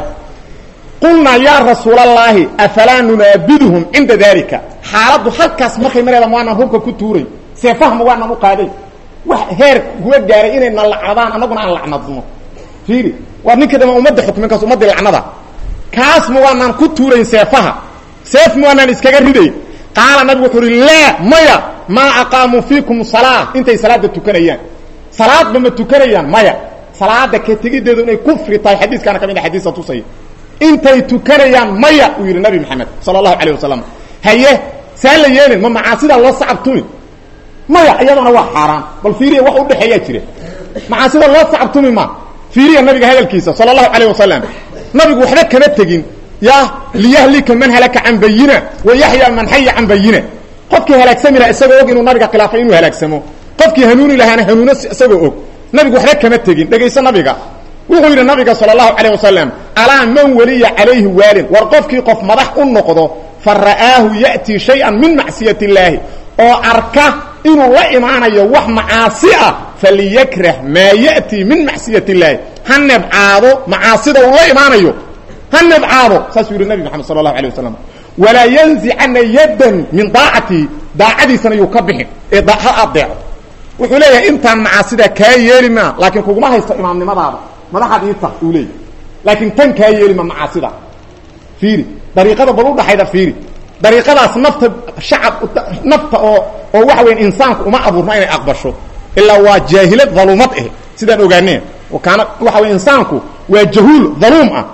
qulnaa yaa rasuulallaahi afalaa nunaabiduhum cinda daalika xaaladdu halkaas markay mareeda maanaan hubka ku tuuray seefahma waanaan u qaaday wax heer kuwa gaaray inayna lacnadaan annaguna aan lacnadno fiiri waa ninka dama ummadda xukmin kaas ummaddii lacnada kaas ma waanaan ku tuurayn seefaha seef ma waanaan iskaga ridayn qaala nabigu wuxuu uhi laa maya maa aqaamuu fiikum salaa intay salaada tukanayaan salaadba ma tukanayaan maya salaada ka tegiddeedu inay kufri tahay xadiiskaana ka mid a xadiisa tusaya intay tukanayaan maya uu yidhi nabi maxamed sala allahu calayh wasalam haye saa la yeelin ma macaasidaa loo sacab tumi maya iyadana waa xaaraan bal fiiriya wax udhexeeyaa jira macaasida loo sacab tumi ma fiiriya nabiga hadalkiisa sala allahu calayh wasalam nabigu waxba kama tegin ya liyahlika man halaka can bayina wa yaxya man xaya can bayina qofkii halaagsami laha isagoo og inuu nabiga khilaafay inuu halaagsamo qofkii hanuuni lahaana hanuuno isagoo og nabigu waxba kama tegin dhegayso nabiga wuxuu yidhi nabiga sala allahu calayh wasalam alaa man weliya calayhi waalin war qofkii qof madax u noqdo fa ra'aahu ya'tii shay-an min macsiyat illaahi oo arka inuu la imaanayo wax macaasi ah faliyakrah maa ya'tii min macsiyat illaahi ha nebcaado macaasida uu la imaanayo ha nebcaado saasuu yidhi nabi maxamed sala allahu alay wasalam walaa yanzicana yaddan min daacatii daacadiisana yuu ka bixin ee ha adeeco wuxuu leeyahay intaan macaasida kaa yeeli maa laakiin kuguma haysto imaamnimadaada madaxaad ii tah uu leeyahy laakiin tan kaa yeeli ma macaasida fiiri dariiqada bal udhaxayda fiiri dariiqadaas nafta shacab nafta oo oo waxa weya insaanku uma abuurna inay aqbasho ilaa waa jaahilad daluumad ah sidaan ogaaneen oo kaana waxa wey insaanku waa jahuul daluum ah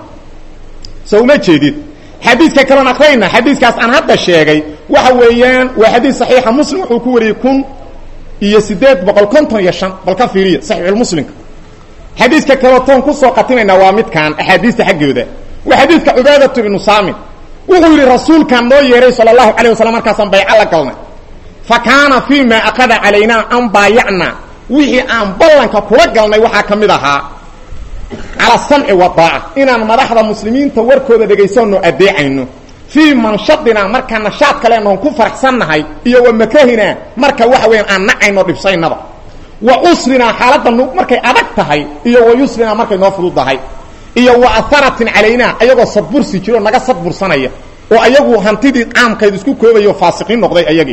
so uma jeedid xadiidka kaloon akrayna xadiiskaas aan hadda sheegay waxa weeyaan waa xadiis saxiixa muslim wuxuu ku wariyey kun iyo sideed boqol konton iyo shan bal ka fiiriya saxiixulmuslimka xadiiska kaloo toon kusoo qatimaynaa waa midkaan axaadiista xaggooda waa xadiidka cubaadatu ibnu saamin wuxuu yidhi rasuulkaan noo yeehay sala allahu calayh wasalam markaasaan bayco la galnay fa kaana fii maa aqada calaynaa an baayacnaa wixii aan ballanka kula galnay waxaa ka mid ahaa cala samci wa daaca inaan madaxda muslimiinta warkooda dhegaysanno adeecayno fii manshadina markaa nashaad kalenoon ku faraxsannahay iyo wa makrahina marka waxa weeyaan aan nacayno dhibsaynaba wa usrinaa xaaladda n markay adag tahay iyo wa yusrinaa markay noo fududdahay iyo wa aharatin calaynaa ayagoo sadbursi jiro naga sadbursanaya oo ayagu hantidii caamkayd isku koobayo faasiqiin noqday ayagii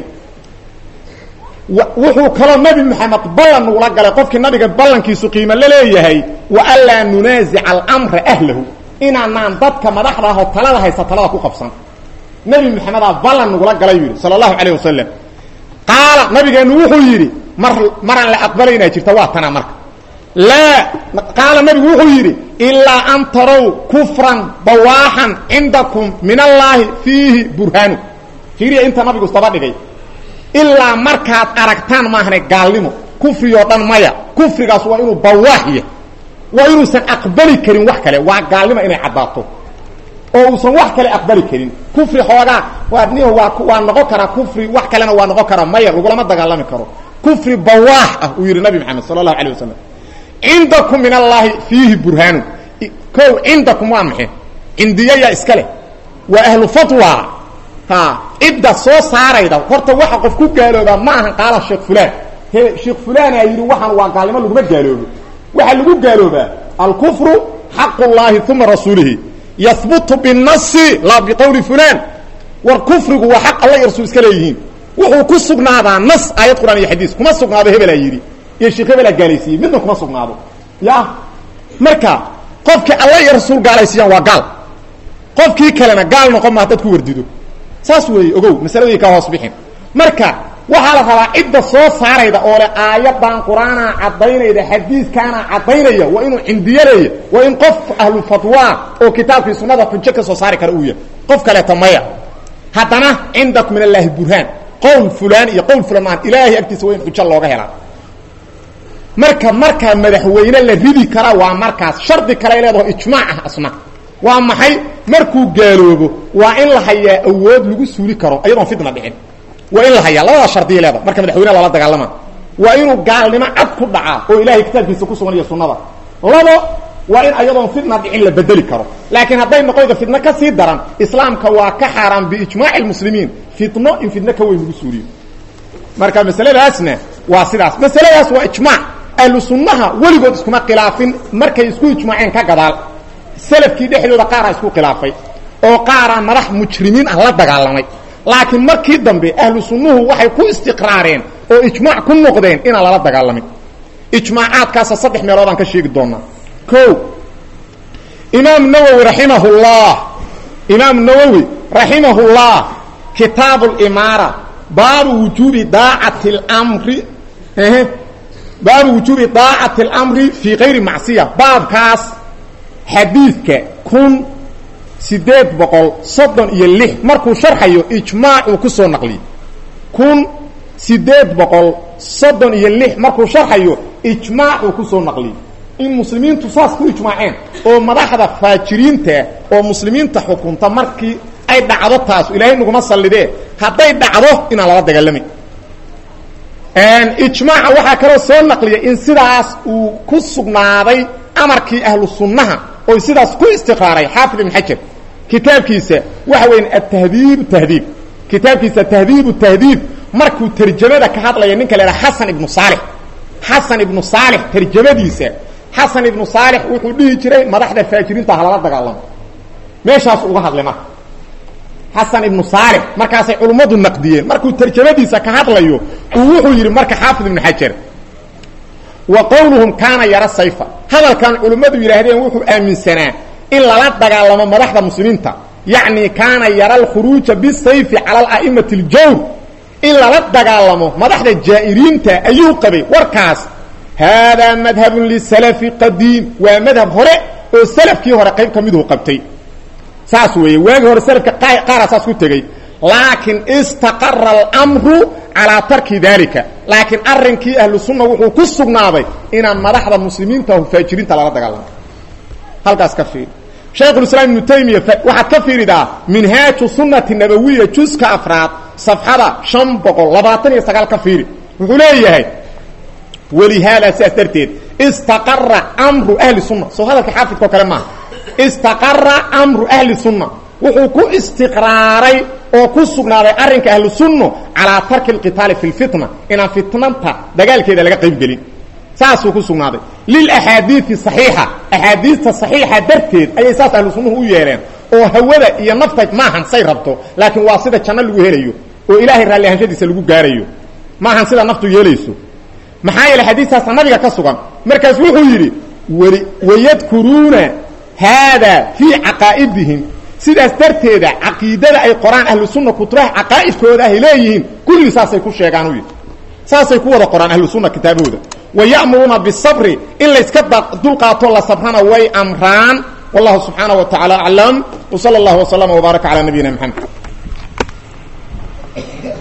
wuxuu kaloo nabi maxamed ballan nugula galay qofkii nabiga ballankiisu qiimo la leeyahay wa anlaa nunaasica almra ahlahu inaanaan dadka madaxda ahoo talada haysta talada ku qabsan nabi maxamedaa ballan nugula galay yidhi sala allahu calayh wasalam qaala nabigeennu wuxuu yidhi mar maraan la aqbalaynaa jirta waa tana marka laa qaala nabigu wuxuu yidhi ilaa an tarow kufran bawaaxan cindakum min allaahi fiihi burhaanu fiiriya inta nabigu isdaba dhigay ilaa markaad aragtaan maahane gaalnimo kufriyoo dhan maya kufrigaas waa inuu bawaax yahy waa inuusan aqbali karin wax kale waa gaalnimo inay caddaato oo uusan wax kale aqbali karin kufri xoogaa waa ni waa waa noqon karaa kufri wax kalena waa noqon karaa maya lagulama dagaalami karo kufri bawaax ah uu yidhi nabi maxamed sala allahu alay wasalam cindakum min allaahi fiihi burhaanu kow cindakum waa maxay cindiyayaa iska leh waa ahlu fatwa ha cidda soo saarayda horta waxa qof ku gaaloobaa ma ahan qaala sheekh fulaan he sheekh fulaanaa yidhi waxaan waa gaalnimo laguma gaaloobo waxaa lagu gaaloobaa alkufru xaq llahi uma rasuulihi yahbutu binasi laa biqowli fulaan war kufrigu waa xaq alla iyo rasuul iska leeyihiin wuxuu ku sugnaadaa nas aayad quraan iyo xadiis kuma sugnaado hebelaa yidhi iyo sheekh hebelaa gaalaysiiyey midna kuma sugnaado ya marka qofkii alla iyo rasuul gaalaysiiyaan waa gaal qofkii kalena gaal noqon maa dad ku wardido saas weeye ogow masaladii ka hoos bixin marka waxaa la rabaa cidda soo saarayda oo le aayadan qur-aana caddaynayda xadiiskaana caddaynaya waa inuu cindiyaleeya waa in qof ahlu fatwa oo kitaabkii sunnada xujo ka soo saari kara uu yahay qof kaleeto maya haddana cindakum min allaahi burhaan qowl fulaan iyo qowl fulaan maan ilaahay agtiisa waa in xujo looga helaa marka markaa madaxweyne la ridi karaa waa markaas shardi kale leedaho ijmaac ah asna waa maxay markuu gaaloobo waa in la hayaa awood lagu suuli karo ayadoon fitna dhicin waa in la hayaa labada shardiya leeda marka madaxweyne lala dagaalama waa inuu gaalnimo cad ku dhacaa oo ilaahay kitaabkiisa ku sugan iyo sunnada labo waa in ayadoon fitna dhicin la bedeli karo laakiin hadday noqoydo fitno ka sii daran islaamka waa ka xaaraan biijmaaci lmuslimiin fitno in fitno ka weyn lagu suuliyo marka masaladaasna waa sidaas masaladaas waa ijmaac ahlu sunnaha weligood iskuma khilaafin markay isku ijmaaceen ka gadaal salafkii dhexdooda qaaraa isku khilaafay oo qaaraa madax mujrimiin ah la dagaalamay laakiin markii dambe ahlu sunnuhu waxay ku istiqraareen oo ijmaac ku noqdeen inaan lala dagaalamin ijmaacaadkaasa saddex meeloodaan ka sheegi doonaa o imaam nawowi raximahullah imaam nawowi raximahullah kitaabu limaara baabu wujuubi daacati lmri baabu wujuubi daacati اlamri fii kayri macsiya baabkaas xadiidka kun sideed boqol soddon iyo lix markuu sharxayo ijmaacuu ku soo naqliyey kun sideed boqol soddon iyo lix markuu sharxayo ijmaacuu ku soo naqliyey in muslimiintu saas ku ijmaaceen oo madaxda faajiriinta oo muslimiinta xukunta markii ay dhacdo taas ilaahay naguma sallidee hadday dhacdo inaan lala dagaalamayn ijmaaca waxaa kaloo soo naqliyay in sidaas uu ku sugnaaday amarkii ahlu sunnaha oo sidaas ku istiqraaray xaafid ibn xajar kitaabkiisa waxa weya atahdiib tahdiib kitaabkiisa tahdiib tahdiib markuu tarjamada ka hadlaya ninka la idhaha xasan ibnu saalix xasan ibnu saalix tarjamadiisa xasan ibnu saalix wuxuu dhihi jiray madaxda faajiriinta halala dagaalamo meeshaas uga hadlay marka xasan ibnu saalix markaasay culummadu naqdiyeen markuu tarjamadiisa ka hadlayo uu wuxuu yidhi marka xaafid ibnu xajar wa qowluhum kaana yara sayfa hadalkan culimmadu yidhaahdeen wuxuu aaminsanaa in lala dagaalamo madaxda muslimiinta yacni kaana yara alkhuruuja bisayfi cala ala'imati aljawr in lala dagaalamo madaxda jaa'iriinta ayuu qabay warkaas haadaa madhabun lisalafi qadiim waa madhab hore oo salafkii hore qayb ka miduhu qabtay saas weeye waagii hore salafka qaaraa saas ku tegey laakiin istaqara almru calaa tarki dalika laakiin arrinkii ahlu sunna wuxuu ku sugnaaday inaan madaxda muslimiinta faajiriinta lala dagaalamo halkaas ka fiiri shaykhulislaam ibnu taymiya waxaad ka fiiridaa minhaaju sunnati nabawiya juska afraad safxada shan boqol labaatan iyo sagaal ka fiiri wuxuu leeyahay walihaada sidaas darteed istaqara mru ahli sunna soo hadalka xaafidkao kale maaha istaqara amru ahli sunna wuxuu ku istiqraaray oo ku sugnaaday arrinka ahlu sunno calaa tarki alqitaali fi lfitna inaan fitnanta dagaalkeeda laga qayb gelin saasuu ku sugnaaday lilaxaadiidi saxiixa axaadiista saxiixa darteed ayay saas ahlu sunnuhu u yeeleen oo hawada iyo nafta maahan say rabto laakiin waa sida janno lagu helayo oo ilaahay raalli ahaanshadiisa lagu gaarayo maahan sida naftu yeelayso maxaa yeele xadiistaasa nabiga ka sugan markaas wuxuu yidhi weli wayadkuruuna haada fii caqaa'idihim sidaas darteeda caqiidada ay qoraan ahlu sunna kutubaha caqaa'idkooda ahay leeyihiin kulligii saasay ku sheegaan u yidhi saasay ku wada qoraan ahlu sunna kitaabahooda waya'muruuna bisabri in layska dulqaato la sabrana way amraan wallahu subxaanaه wa taعala aclam w salى اllah وslama وbaaraka calى nabiyina mxamed